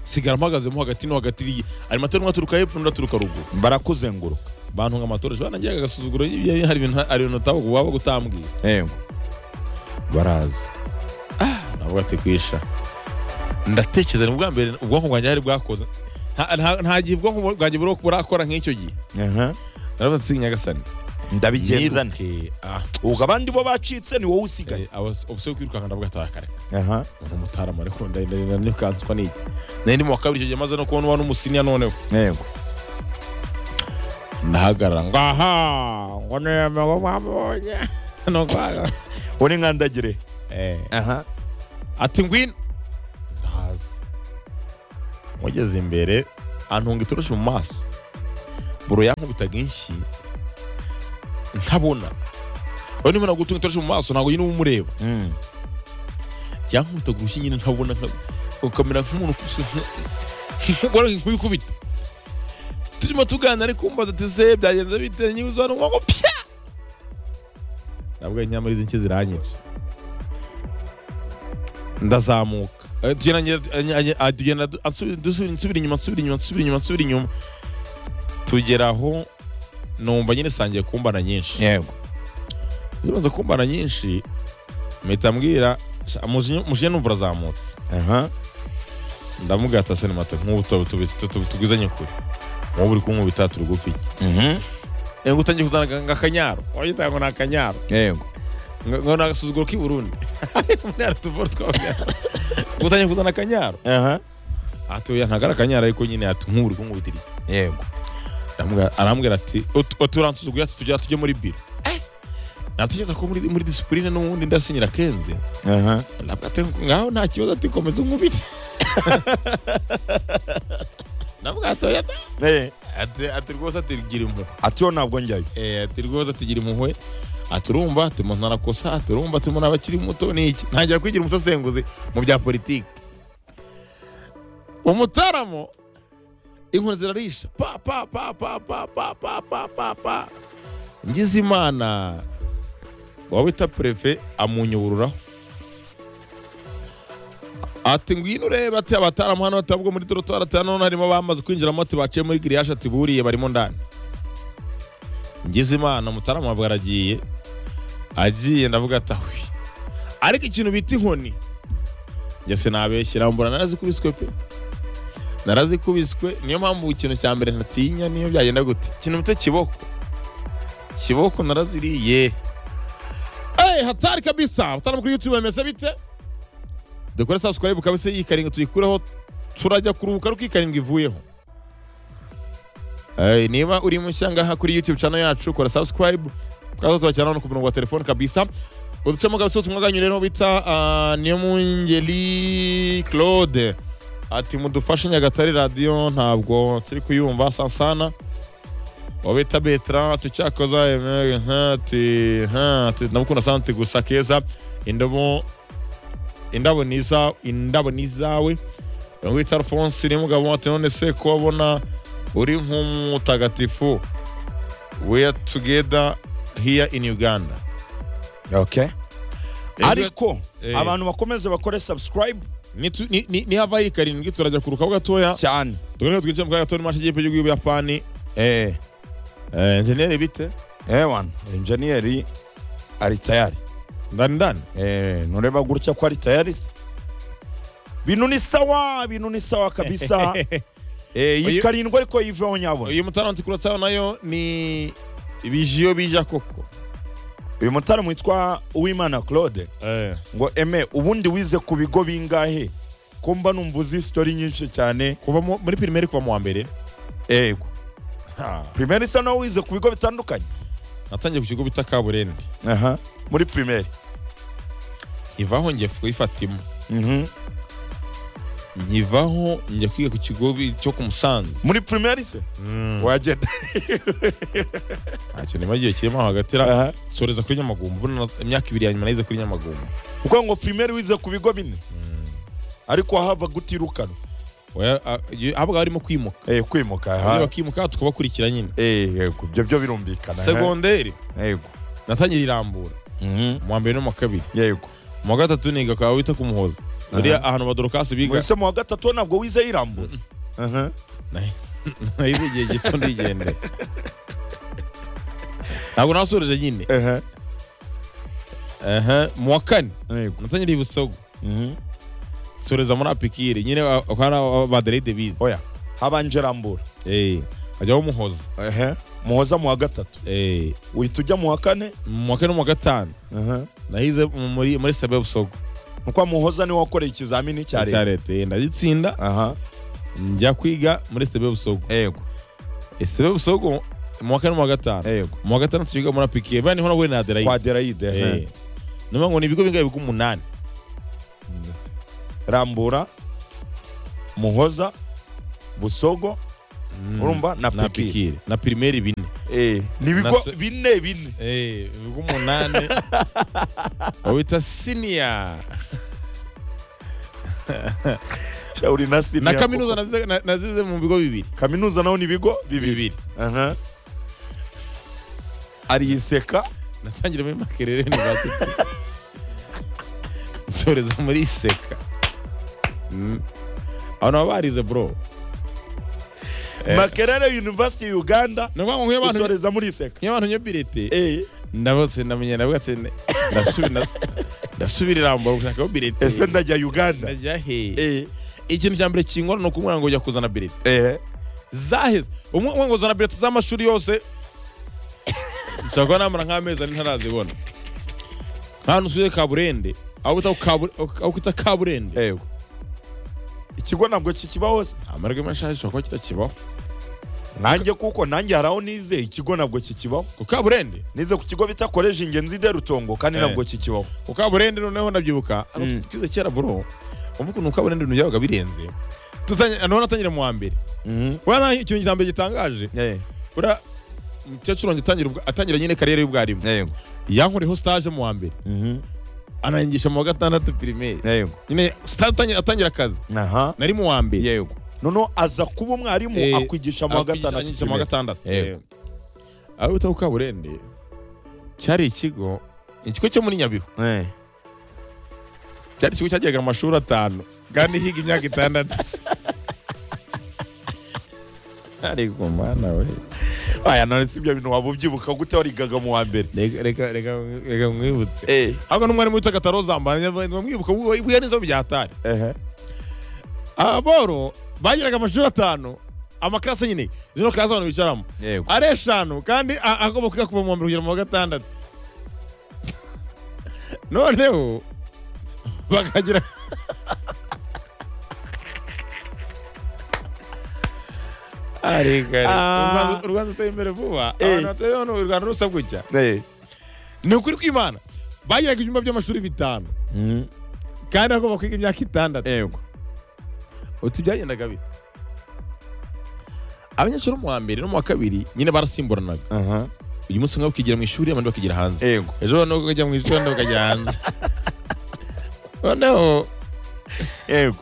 A: sigara mpagazemo hagati no hagati iri- animateri umwe aturuka hepfo n'undi aturuka ruguru
B: barakuzenguruka
A: bantu nka matoroshi banagiraga agasuzuguro iyo hari ibintu hari ibintu utaba- waba utambwiye
B: yego
A: baraza ah nabwo batekwisha ndatekereza ni ubwa mbere ubwonko bwanjye hari bwakoze nta- nta- nta gihe ubwonko bu- bwanjye buri burakora nk'icyo gihe
B: Aha.
A: naravuze ati nyagasani
B: ndabigenza nte
A: niruke ah
B: ubwo abandi bo bacitse ni wowe usigaye
A: obuse yo kwirukanka ndabwataha kare
B: aha
A: umuntu mutarama ariko ndarinda nirukanswa n'iki nari ndi mu wa kabiri icyo gihe maze no kubona uba n'umusiniya noneho
B: yego
A: ndahagarara ngaha ngo nirembe ngo mwamubonye nuko
B: uri nkandagire
A: Eh,
B: aha
A: ati ngwino ntazi mugeze imbere antunga itoroshi mu maso buro yankubitaga inshyi ntabona ubu niba nagutunga itoroshi mu maso ntabwo nyine uba umureba
B: Mm.
A: yankubitaga urushyi nyine ntabona nka- ukamera nk'umuntu ukuze nk'ingorane nk'ubikubita turimo tuganira ariko kumva ati se byagenze bite niba uzana umwuka pya nabwo nyamara izi nshyi ziranyica ndazamuka Eh, tugenda ngenda- eh, eh, ah, tugenda du- ansubira- dusubira- nsubira inyuma nsubira inyuma nsubira inyuma nsubira inyuma tugera aho numva nyine isangiye kumbana nyinshi
B: yego
A: zimaze kumbana nyinshi mpita mbwira "Sha, muje- muje numva urazamutse
B: aha
A: ndamugata se nimata nk'ubu tuba tubi- tu- tugwizanye kure wowe uri kunkubita turi gupfa
B: Mhm.
A: iki ngo utangiye kuzana aka- ngo akanyaro wagitaye ngo ni akanyaro
B: yego
A: ngo ngo ni agasuzuguro k'i burundi umunara tuvura twabwira ngo utangiye kuzana akanyaro
B: aha
A: atuya ntabwo ari akanyaro ariko nyine ati nk'ubu uri kunkubitira iki
B: yego
A: Ndamubwira- arambwira ati "Ut- uturansuzuguye ati tujya tujye muri biro natekereza ko muri muri disipurine n'ubundi ndasinyira kenze
B: aha
A: Labda ati ngaho nta kibazo ati komeza unkubite nabwo atoya ati
B: Eh,
A: ati ati rwose ati gira impuhwe
B: ati yo ntabwo njyayo
A: Eh, ati rwose ati gira impuhwe ati urumva ati umuntu arakosa ati urumva ati umuntu aba akiri muto ni iki ntangira kwigira umusesenguzi mu bya politiki umutaramo inkoni zirarisha pa pa pa pa pa pa pa pa pa pa ngize imana waba wita perefe amunyururaho ati ngwino urebe ati abataramu hano ati ahubwo muri dorotwari ati hano harimo abamaze kwinjiramo ati baciye muri giriyaje ati buriye barimo ndani ngize imana umutarama wabwe aragiye agiye ndavuga ati ahwi ariko ikintu bita inkoni njye sinabeshyira mbura narazikubiswe pe narazikubiswe niyo mpamvu ikintu cya mbere ntatinya niyo byagenda gute ikintu bita kiboko kiboko naraziriye Hey, hatari kabisa mutarama kuri youtube bameze bite dukore subscribe kabisa iyi karindwi tuyikureho turajya kuruhuka ariko iyi karindwi ivuyeho Eh, niba uri mushya ngaha kuri youtube channel yacu kora subscribe kaza tubakirana no ku murongo wa telefone kabisa uducamo kabisa ubutumwa bwanyu rero bita ah, Niyomungeri Claude ati mudufashe Nyagatare radio ntabwo turi kuyumva sansana wabita Betra tucyakoza emere ati ha ati ndamukunda sana ati gusa keza indobo indabo ni iza- indabo ni izawe wita Alphonse ni mugabo ati none se kubabona uri nk'umutagatifu we are together here in uganda
B: okay ariko
A: Eh.
B: abantu bakomeze bakore subscribe
A: Nitu- ni- ni- nihava iyi karindwi turajya kurukaho gatoya
B: cyane
A: tugaruka twinjira mu kanya gato n'imashi y'igihugu y'ubuyapani
B: eh
A: enjeniyeri bite
B: ewan enjeniyeri ari tayari
A: ndani ndani
B: eh nureba gutya ko ari tayari se bintu ni sawa bintu ni sawa kabisa eh iyi
A: Uyu-
B: karindwi ariko yiveho nyabona
A: uyu mutaranti kuratsayo nayo ni ibijiyo bija koko
B: uyu mutaramu witwa uwimana claude ngo eme ubundi wize ku bigo bingahe ko mba numva uzi sitori nyinshi cyane
A: kuva mu- muri pirimeri kuva mu wa mbere
B: yego
A: Ha,
B: pirimeri isa nawe wize ku bigo bitandukanye
A: natangiye ku kigo bita kaburende
B: aha muri pirimeri
A: ivaho njye kuyifatima
B: Mhm.
A: nkivaho njya kwiga ku kigo bi- cyo ku musanze
B: muri pirimeri se wagenda
A: ntacyo niba igihe kirimo hagati ra-
B: aha
A: soreza kuri nyamagumba ubona imyaka ibiri ya nyuma nayize kuri nyamagumba
B: kuko ngo pirimeri wize ku bigo bine ariko hava gutirukanwa
A: Oya, a- iyo- habwa harimo kwimuka
B: eh kwimuka
A: Iyo
B: aha
A: bakimuka tukabakurikira nyine
B: eh yego ibyo byo birumvikana aha.
A: segonderi
B: yego
A: natangira irambura
B: Mhm.
A: mu wa mbere no mu wa kabiri
B: yego
A: mu wa gatatu niga kwa wita ku muhoza buriya ahantu badorokasi biga
B: mwese mu wa gatatu ntabwo wize irambura aha
A: nahize igihe gito ndigendera ntabwo nasoreje nyine
B: aha
A: Aha, mu wa kane
B: yego
A: natangira ibusogo
B: Mhm.
A: soreza muri apikiri nyine a- hari aba- abaderede bize
B: oya habanje irambura
A: Eh, hajyaho umuhoza
B: aha muhoza mu wa gatatu
A: Eh,
B: uhita ujya mu wa kane
A: mu wa kane no mu wa gatanu
B: aha
A: nahize mu- muri muri sabe busogo
B: nuko muhoza niwe wakoreye ikizamini
A: cya
B: cya leta
A: leta Eh, ndagitsinda
B: aha
A: njya kwiga muri sabe busogo
B: yego
A: ese busogo mu wa kane no mu wa gatanu
B: yego
A: mu wa gatandatu twiga muri apikiye bani hona we na
B: kwa
A: aderayide
B: derayide
A: Eh.
B: eh.
A: ni ukuvuga ngo ni ibigo bingahe biga umunani
B: Ndetse. rambura muhoza busogo
A: Mm.
B: urumva na
A: na
B: pikiri
A: pikiri na pirimeri bine
B: Eh,
A: Na
B: ni ibigo
A: se-
B: bine bine
A: ibigo umunani bawita siniya
B: shawuri na sini
A: na
B: yako.
A: kaminuza nazize- na- nazize mu bigo bibiri
B: kaminuza naho ni ibigo bibiri
A: bibiri
B: Aha. ariyiseka
A: natangira muri makerere ni za tuti nsoreza muri seka Mm. abo nabo barize bro Eh.
B: makerere university uganda
A: ni ukuvuga ngo nk'iyo abantu
B: usoreza muri iseka
A: nk'iyo abantu nyobirete
B: Eh,
A: ndabose ndamenya ndavuga ati ne- ndasubi- na- ndasubira irambura gushakaho birete
B: ese ndajya uganda
A: ndajya he
B: Eh,
A: ikintu cya mbere kingora ni ukumubwira ngo jya kuzana birete
B: eh.
A: zaheze umwe umwe ngo zana birete z'amashuri yose nshobora kuba namara nk'amezi ane ntarazibona nk'ahantu usuye kaburende aho bita kabure- aho kwita kaburende
B: yego ikigo ntabwo kikiba hose
A: amahirwe menshi ahari gishobora kuba kitakibaho
B: nanjye kuko nanjye hari aho nizeye ikigo ntabwo kikibaho
A: ku kaburende
B: nize ku kigo bita koleji ingenzi de rutongo kandi
A: Eh.
B: ntabwo kikibaho
A: ku kaburende noneho ndabyibuka aho
B: Mm.
A: twize kera bro umva ukuntu kaburende ibintu byabaga birenze Tutanye- noneho natangira mu wa mbere urabona ikintu cya mbere gitangaje
B: Eh,
A: ura umukecuru wanjye atangira ubwa- atangira nyine kariyeri y'ubwarimu
B: yego
A: yankoreho stage mu wa mbere
B: Mhm,
A: anangisha mu wa gatandatu pirimeri
B: yego
A: nyine stage atangira- atangira akazi
B: aha
A: nari mu wa mbere
B: yego noneho aza kuba umwarimu
A: Eh,
B: akwigisha mu wa
A: Akwigisha- anyigisha mu wa
B: gatandatu
A: gatandatu
B: Yego.
A: Eh. aho bita ku kaburende cyari ikigo ikigo cyo muri nyabihu
B: Eh,
A: cyari ikigo cyageraga mu mashuri atanu kandi higa imyaka itandatu ariko mana we
B: aya none si ibyo bintu waba ubyibuka gute warigaga mu wa mbere
A: reka reka reka- reka mwibutse
B: Eh,
A: ahubwo n'umwarimu witwa katarozamba mwibutse wiya n'izo byatari
B: ehe.
A: aboro bagiraga amashuri atanu amakarasi nyine zino karasi abantu bicaramo
B: yego
A: ari eshanu kandi a- agomba kwiga kuva mu wa mbere kugera mu wa gatandatu noneho bakagira arigari
B: Ah.
A: u rwanda uteye imbere vuba
B: Eh.
A: abantu bateye hano u rwanda rusa gutya
B: Eh,
A: ni ukuri kw'imana bagiraga ibyumba by'amashuri bitanu
B: mhm,
A: kandi agomba kwiga imyaka itandatu
B: yego
A: uti byagendaga bite abanyeshuri bo mu wa mbere no mu wa kabiri nyine barasimburanaga
B: aha
A: uyu munsi umwe bakigira mu ishuri abandi bakigira hanze
B: yego
A: ejo noneho ukajya mu ishuri abandi bakajya hanze noneho
B: yego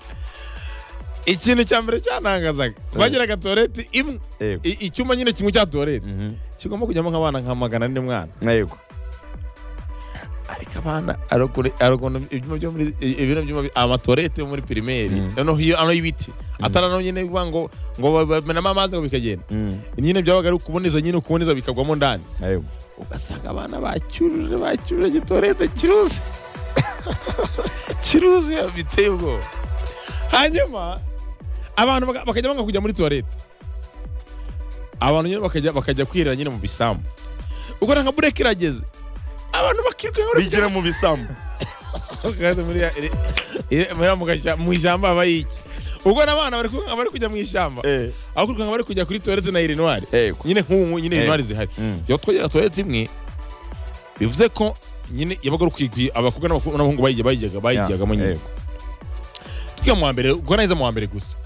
A: ikintu cya mbere cyanangazaga bagiraga tuwarete imwe
B: yego
A: I- icyumba nyine kimwe cya tuwarete
B: Mhm,
A: kigomba kujyamo nk'abana nka magana ane mwana
B: yego
A: ariko abana hari ukuri- hari ukuntu ibyuma byo muri i- ibino byuma bi- amatuwarete yo muri pirimeri
B: Mm.
A: noneho iyo ano y'ibiti atari ano nyine bivuga ngo ngo bamenamo amazi ngo bikagenda
B: Mhm,
A: nyine byabaga ari ukuboneza nyine ukuboneza bikagwamo ndani
B: yego
A: ugasanga abana bacyuruje bacyuruje gitorete kiruzi kiruzi biteye ubwoba hanyuma abantu baka- bakajya banga kujya muri tuwarete abantu nyine bakajya bakajya kwirira nyine mu bisambu ubwo nka bureke irageze abantu bakiruka
B: bigira mu bisambu
A: kandi muri ya- iri- iri- muri ya mu gashyamba- mu ishyamba haba iki ubwo n'abana bari kwirukanka bari kujya mu ishyamba
B: Eh,
A: aho kwirukanka bari kujya kuri tuwarete na irinwari
B: yego
A: nyine nk'ubu nyine
B: Eh.
A: irinwari zihari
B: Mhm,
A: iyo twajyaga toilette imwe bivuze ko nyine yabaga ari ukwigwi abakobwa n'abakobwa- n'abahungu bayijya bayijyaga bayijyagamo nyine
B: yego.
A: twiga mu wa mbere ubwo naheze mu wa mbere gusa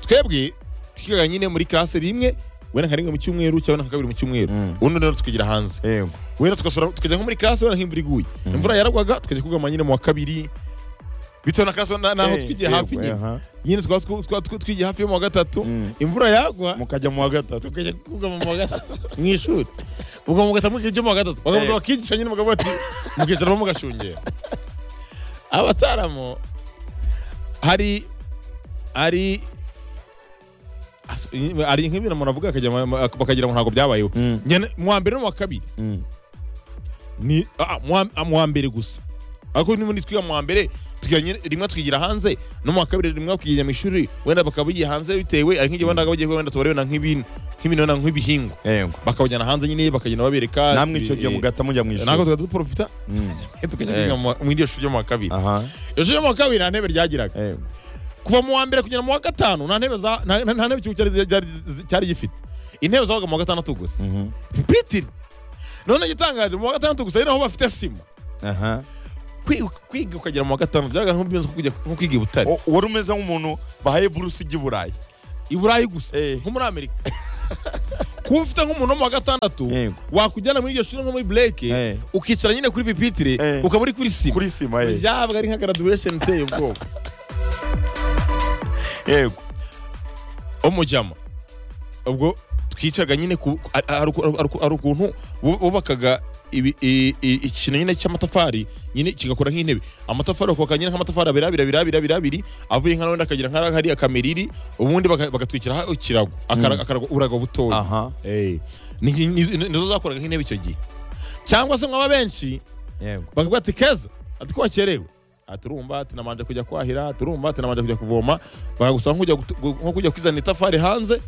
A: twebwe twigaga nyine muri classe rimwe wenda nka rimwe mu cyumweru cyangwa nka kabiri mu cyumweru
B: Mm.
A: ubundi rero tukigira hanze
B: yego
A: wenda tugasura tukajya nko muri classe wenda nk'imvura iguye
B: Mm.
A: imvura yaragwaga tukajya kugama nyine mu wa kabiri bitewe na classe na- naho
B: Eh,
A: twigiye
B: yego,
A: hafi nyine
B: aha.
A: nyine twaba tw- twa- tw- twigiye hafi yo mu wa gatatu
B: Mm.
A: imvura yagwa
B: mukajya mu wa gatatu
A: tukajya kugama mu wa gatatu mu ishuri ubwo mu gatatu mukiga ibyo mu wa gatatu bakabanza
B: Eh.
A: bakigisha nyine bakavuga bati mukicara mugashungera abataramo hari hari as- hari nk'ibintu umuntu avuga akajya mu- mu- bakagira ngo ntabwo byabayeho
B: Mm,
A: Njye na- mu wa mbere no mu wa kabiri
B: mm.
A: ni ah, mu wa- ah, mu wa mbere gusa ariko n'ubundi twiga mu wa mbere twiga nyine- rimwe twigira hanze no mu wa kabiri rimwe bakigira mu ishuri wenda bakaba bagiye hanze bitewe ari nk'igihe wenda bagiye wenda tubare wenda nk'ibintu nk'ibintu wenda nk'ibihingwa
B: yego
A: bakabajyana hanze nyine bakagenda babereka
B: namwe icyo gihe
A: mugati
B: mugata mujya mu
A: ntabwo
B: ishuri
A: tukajya duporofita
B: Mm,
A: tukajya
B: Eh.
A: kwiga mu wa- mu iryo shuri ryo mu wa kabiri
B: aha
A: iryo shuri ryo mu wa kabiri nta ntebe ryagiraga
B: yego
A: kuva mu wa mbere kugera mu wa gatanu nta ntebe za nta nta- nta ntebe ikigo cyari cyari- cyari gifite intebe zabaga mu wa gatandatu gusa
B: Mhm.
A: mpitire none igitangaje mu wa gatandatu gusa ari naho bafite sima
B: Aha.
A: Kwi- kwiga ukagera mu wa gatanu byabaga nk'umeze nko kujya- nko kwiga i butare
B: O- wari umeze nk'umuntu bahaye buruse ijya i burayi
A: i burayi gusa
B: Eh.
A: nko muri amerika kuba ufite nk'umuntu wo mu wa gatandatu
B: Yego.
A: wakujyana muri iryo shuri nko muri bureke
B: Eh.
A: ukicara nyine kuri pipitire
B: Eh.
A: ukaba uri kuri sima
B: kuri sima eh.
A: byabaga ari nka garaduwesheni iteye ubwoba
B: yego
A: umujyama ubwo twicaga nyine ku ari- ari uku- ari uku- ari ukuntu bu- bubakaga ibi- i- i- ikintu nyine cy'amatafari nyine kigakora nk'intebe amatafari bakubaka nyine nk'amatafari abiri abiri abiri abiri abiri abiri avuye nka n'undi akagira nka hari akamiriri ubundi baka- bagatwikiraho ikirago akara- akarago urago butoya
B: aha
A: Eh, ni- ni- ni- nizo zakoraga nk'intebe icyo gihe cyangwa se mwaba benshi
B: yego
A: bakavuga ati keza ati ko wakerewe Ah, turumva tunamanje kujya kwahira turumva tunamanje kujya kuvoma bakagusaba nk'ujya gutu- gu- nko kujya kwizana itafari hanze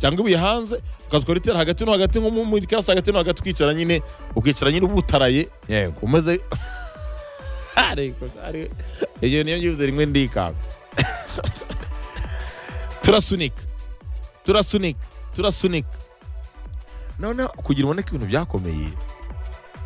A: cyangwa ibuye hanze ukazuka ritera hagati no hagati nko mu- muri kasa hagati no hagati ukicara nyine ukicara nyine ubutaraye
B: yego
A: umeze ariko ari iyo niyo nyibuze rimwe ndikanga turasunika turasunika turasunika noneho kugira uboneke ibintu byakomeye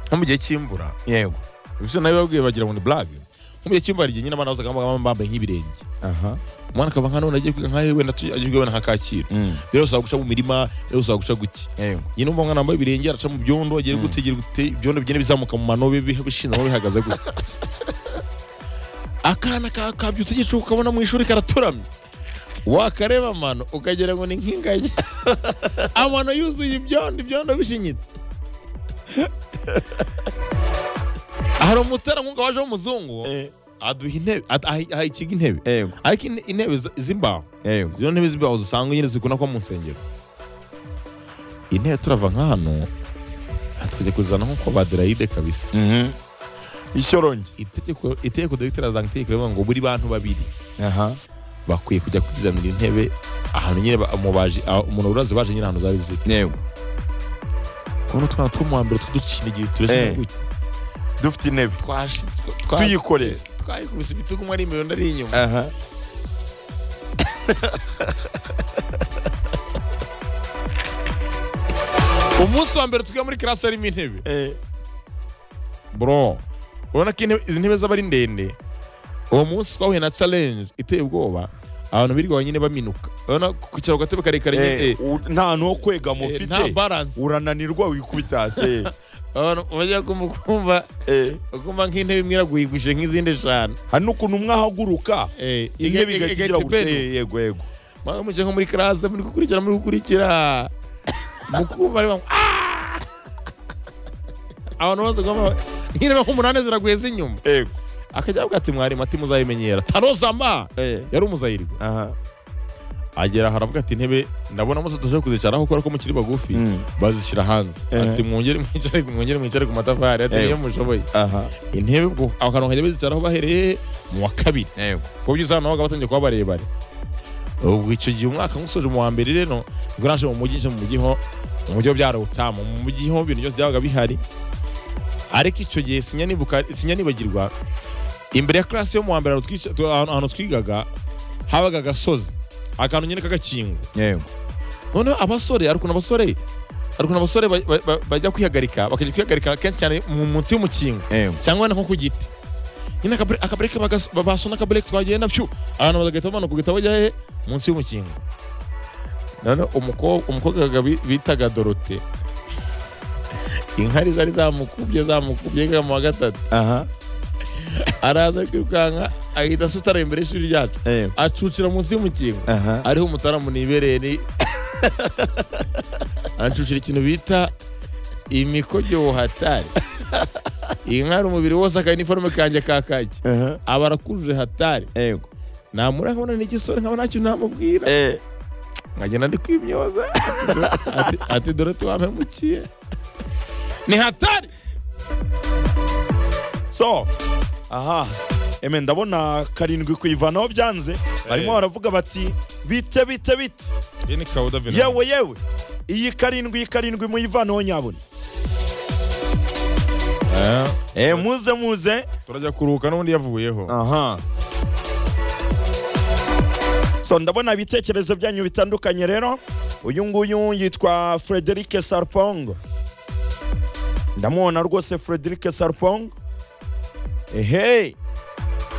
A: nko mu gihe cy'imvura
B: yego
A: ibyo nawe babwiye bagira ngo ni blague nk'umubyeyi cyumba hari igihe nyine abana bazaga bambaye bambaye nk'ibirenge
B: aha
A: umwana akava nka none agiye kwiga nkahe wenda tu- agiye kwiga wenda nka kacyiru
B: Mm.
A: rero usaba guca mu mirima rero usaba guca guki
B: yego
A: nyine umva umwana wambaye ibirenge araca mu byondo agiye
B: Mm.
A: gutegera gute ibyondo bigenda bizamuka mu manobe bi- bishinze aho bihagaze gutya akana ka- kabyutse igicuku ukabona mu ishuri karaturamye wakareba amano ukagira ngo ni nk'ingagi amano yuzuye ibyondo ibyondo bishinyitse hari umuterankunga waje w'umuzungu
B: Eh,
A: aduha intebe ad- aha- aha ikigo intebe
B: yego
A: ariko in- intebe z- z'imbaho
B: yego
A: izo ntebe z'imbaho usanga nyine zikunda kuba mu nsengero intebe turava nka hano aha tukajya kuzana nk'uko baderayide kabisa
B: Mhm. ishyorongi
A: itegeko itegeko dogiteri azantegeko rivuga ngo buri bantu babiri
B: aha
A: bakwiye kujya kuzanira intebe ahantu nyine ba- umubaji aho- umuntu urazi baje nyine ahantu zari ziri
B: yego
A: kubona utwana two mu wa mbere tw'udukina igihe turese
B: Eh. dufite intebe tuyikoreye
A: twayikubise ibitugu umwe ari imbere undi ari inyuma
B: aha
A: umunsi wa mbere tujya muri karasi harimo intebe
B: Eh,
A: bro urabona ko intebe- izi ntebe zaba ari ndende uwo munsi twahuye na challenge iteye ubwoba abantu birirwa bonyine baminuka urabona kwicara ku gatebe karekare nyine
B: eh,
A: eh,
B: u- nta hantu ho kwegama
A: eh, nta
B: ufite
A: balance
B: urananirwa wikubita hasi eh,
A: abantu bajya kumva- kumva
B: eh.
A: ukumva nk'intebe imwe iraguyigwije nk'izindi eshanu
B: hari n'ukuntu umwe ahaguruka
A: Eh,
B: intebe
A: iga- iga-
B: igahita igira
A: igahita
B: gutya
A: ibenu.
B: Eh, yego yego
A: Mwabaga mwicaye nko muri karase muri gukurikira muri gukurikira mukumva ari bamwe "Ah!" abantu bose ugomba nk'intebe nk'umunani ziraguye z'inyuma
B: yego
A: akajya avuga ati mwarimu ati muzayimenyera tanozamba
B: Eh,
A: yari umuzayirwa
B: aha
A: agera aho aravuga ati intebe ndabona muzo tuje kuzicaraho kubera ko mukiri bagufi
B: Mm.
A: bazishyira hanze
B: Eh.
A: ati mwongere mwicare mwongere mwicare ku matafari ati
B: Eh.
A: niyo mushoboye
B: aha
A: intebe ubwo aho kantu kajya bazicaraho bahereye mu wa kabiri
B: yego
A: ku buryo usanga nabaga batangiye kuba barebare ubwo icyo gihe umwaka nk'usoje mu wa mbere rero ubwo naje mu mujyi nje mu mujyi ho mu mujyi ho byarawutamu mu mujyi ho ibintu byose byabaga bihari ariko icyo gihe sinya nibuka- sinya nibagirwa imbere ya classe yo mu wa mbere ahantu twica- tu- ahantu ahantu twigaga habaga agasozi akantu nyine k'agakingo
B: yego
A: noneho abasore hari ukuntu abasore hari ukuntu abasore ba- ba- ba- bajya kwihagarika bakajya kwihagarika kenshi cyane mu munsi y'umukingo
B: yego
A: cyangwa wenda nko ku giti nyine akabure- akabureke bagas- ba- basona akabureke twagenda pyu abantu bagahita bamanuka ugahita bajya hehe munsi y'umukingo noneho umukobwa umukobwa wabaga bi- bitaga dorote inkari zari zamukubye zamukubye yigaga mu wa gatatu
B: aha
A: araza kwirukanka ahita asutara imbere y'ishuri ryacu
B: yego
A: acucira munsi y'umukingo
B: aha
A: ariho umutaramu nibereye ni ancucira ikintu bita imikojo hatari iyi nka ari umubiri wose akaba iniforume kanjye ka kaki
B: aha
A: aba arakuruje hatari
B: yego
A: namura nkabona n'igisore nkaba ntacyo namubwira
B: Eh,
A: nkagenda ndi kwimyoza Ati- ati dore tuwampemukiye ni hatari
B: so aha eme ndabona karindwi kuyivanaho byanze barimo baravuga bati bite bite bite
A: ni kawuda
B: yewe yewe iyi karindwi iyi karindwi muyivanaho nyabona Eh, muze muze
A: turajya kuruhuka n'ubundi yavuyeho
B: aha so ndabona ibitekerezo byanyu bitandukanye rero uyu nguyu yitwa frederic sarpong ndamubona rwose frederic sarpong ehe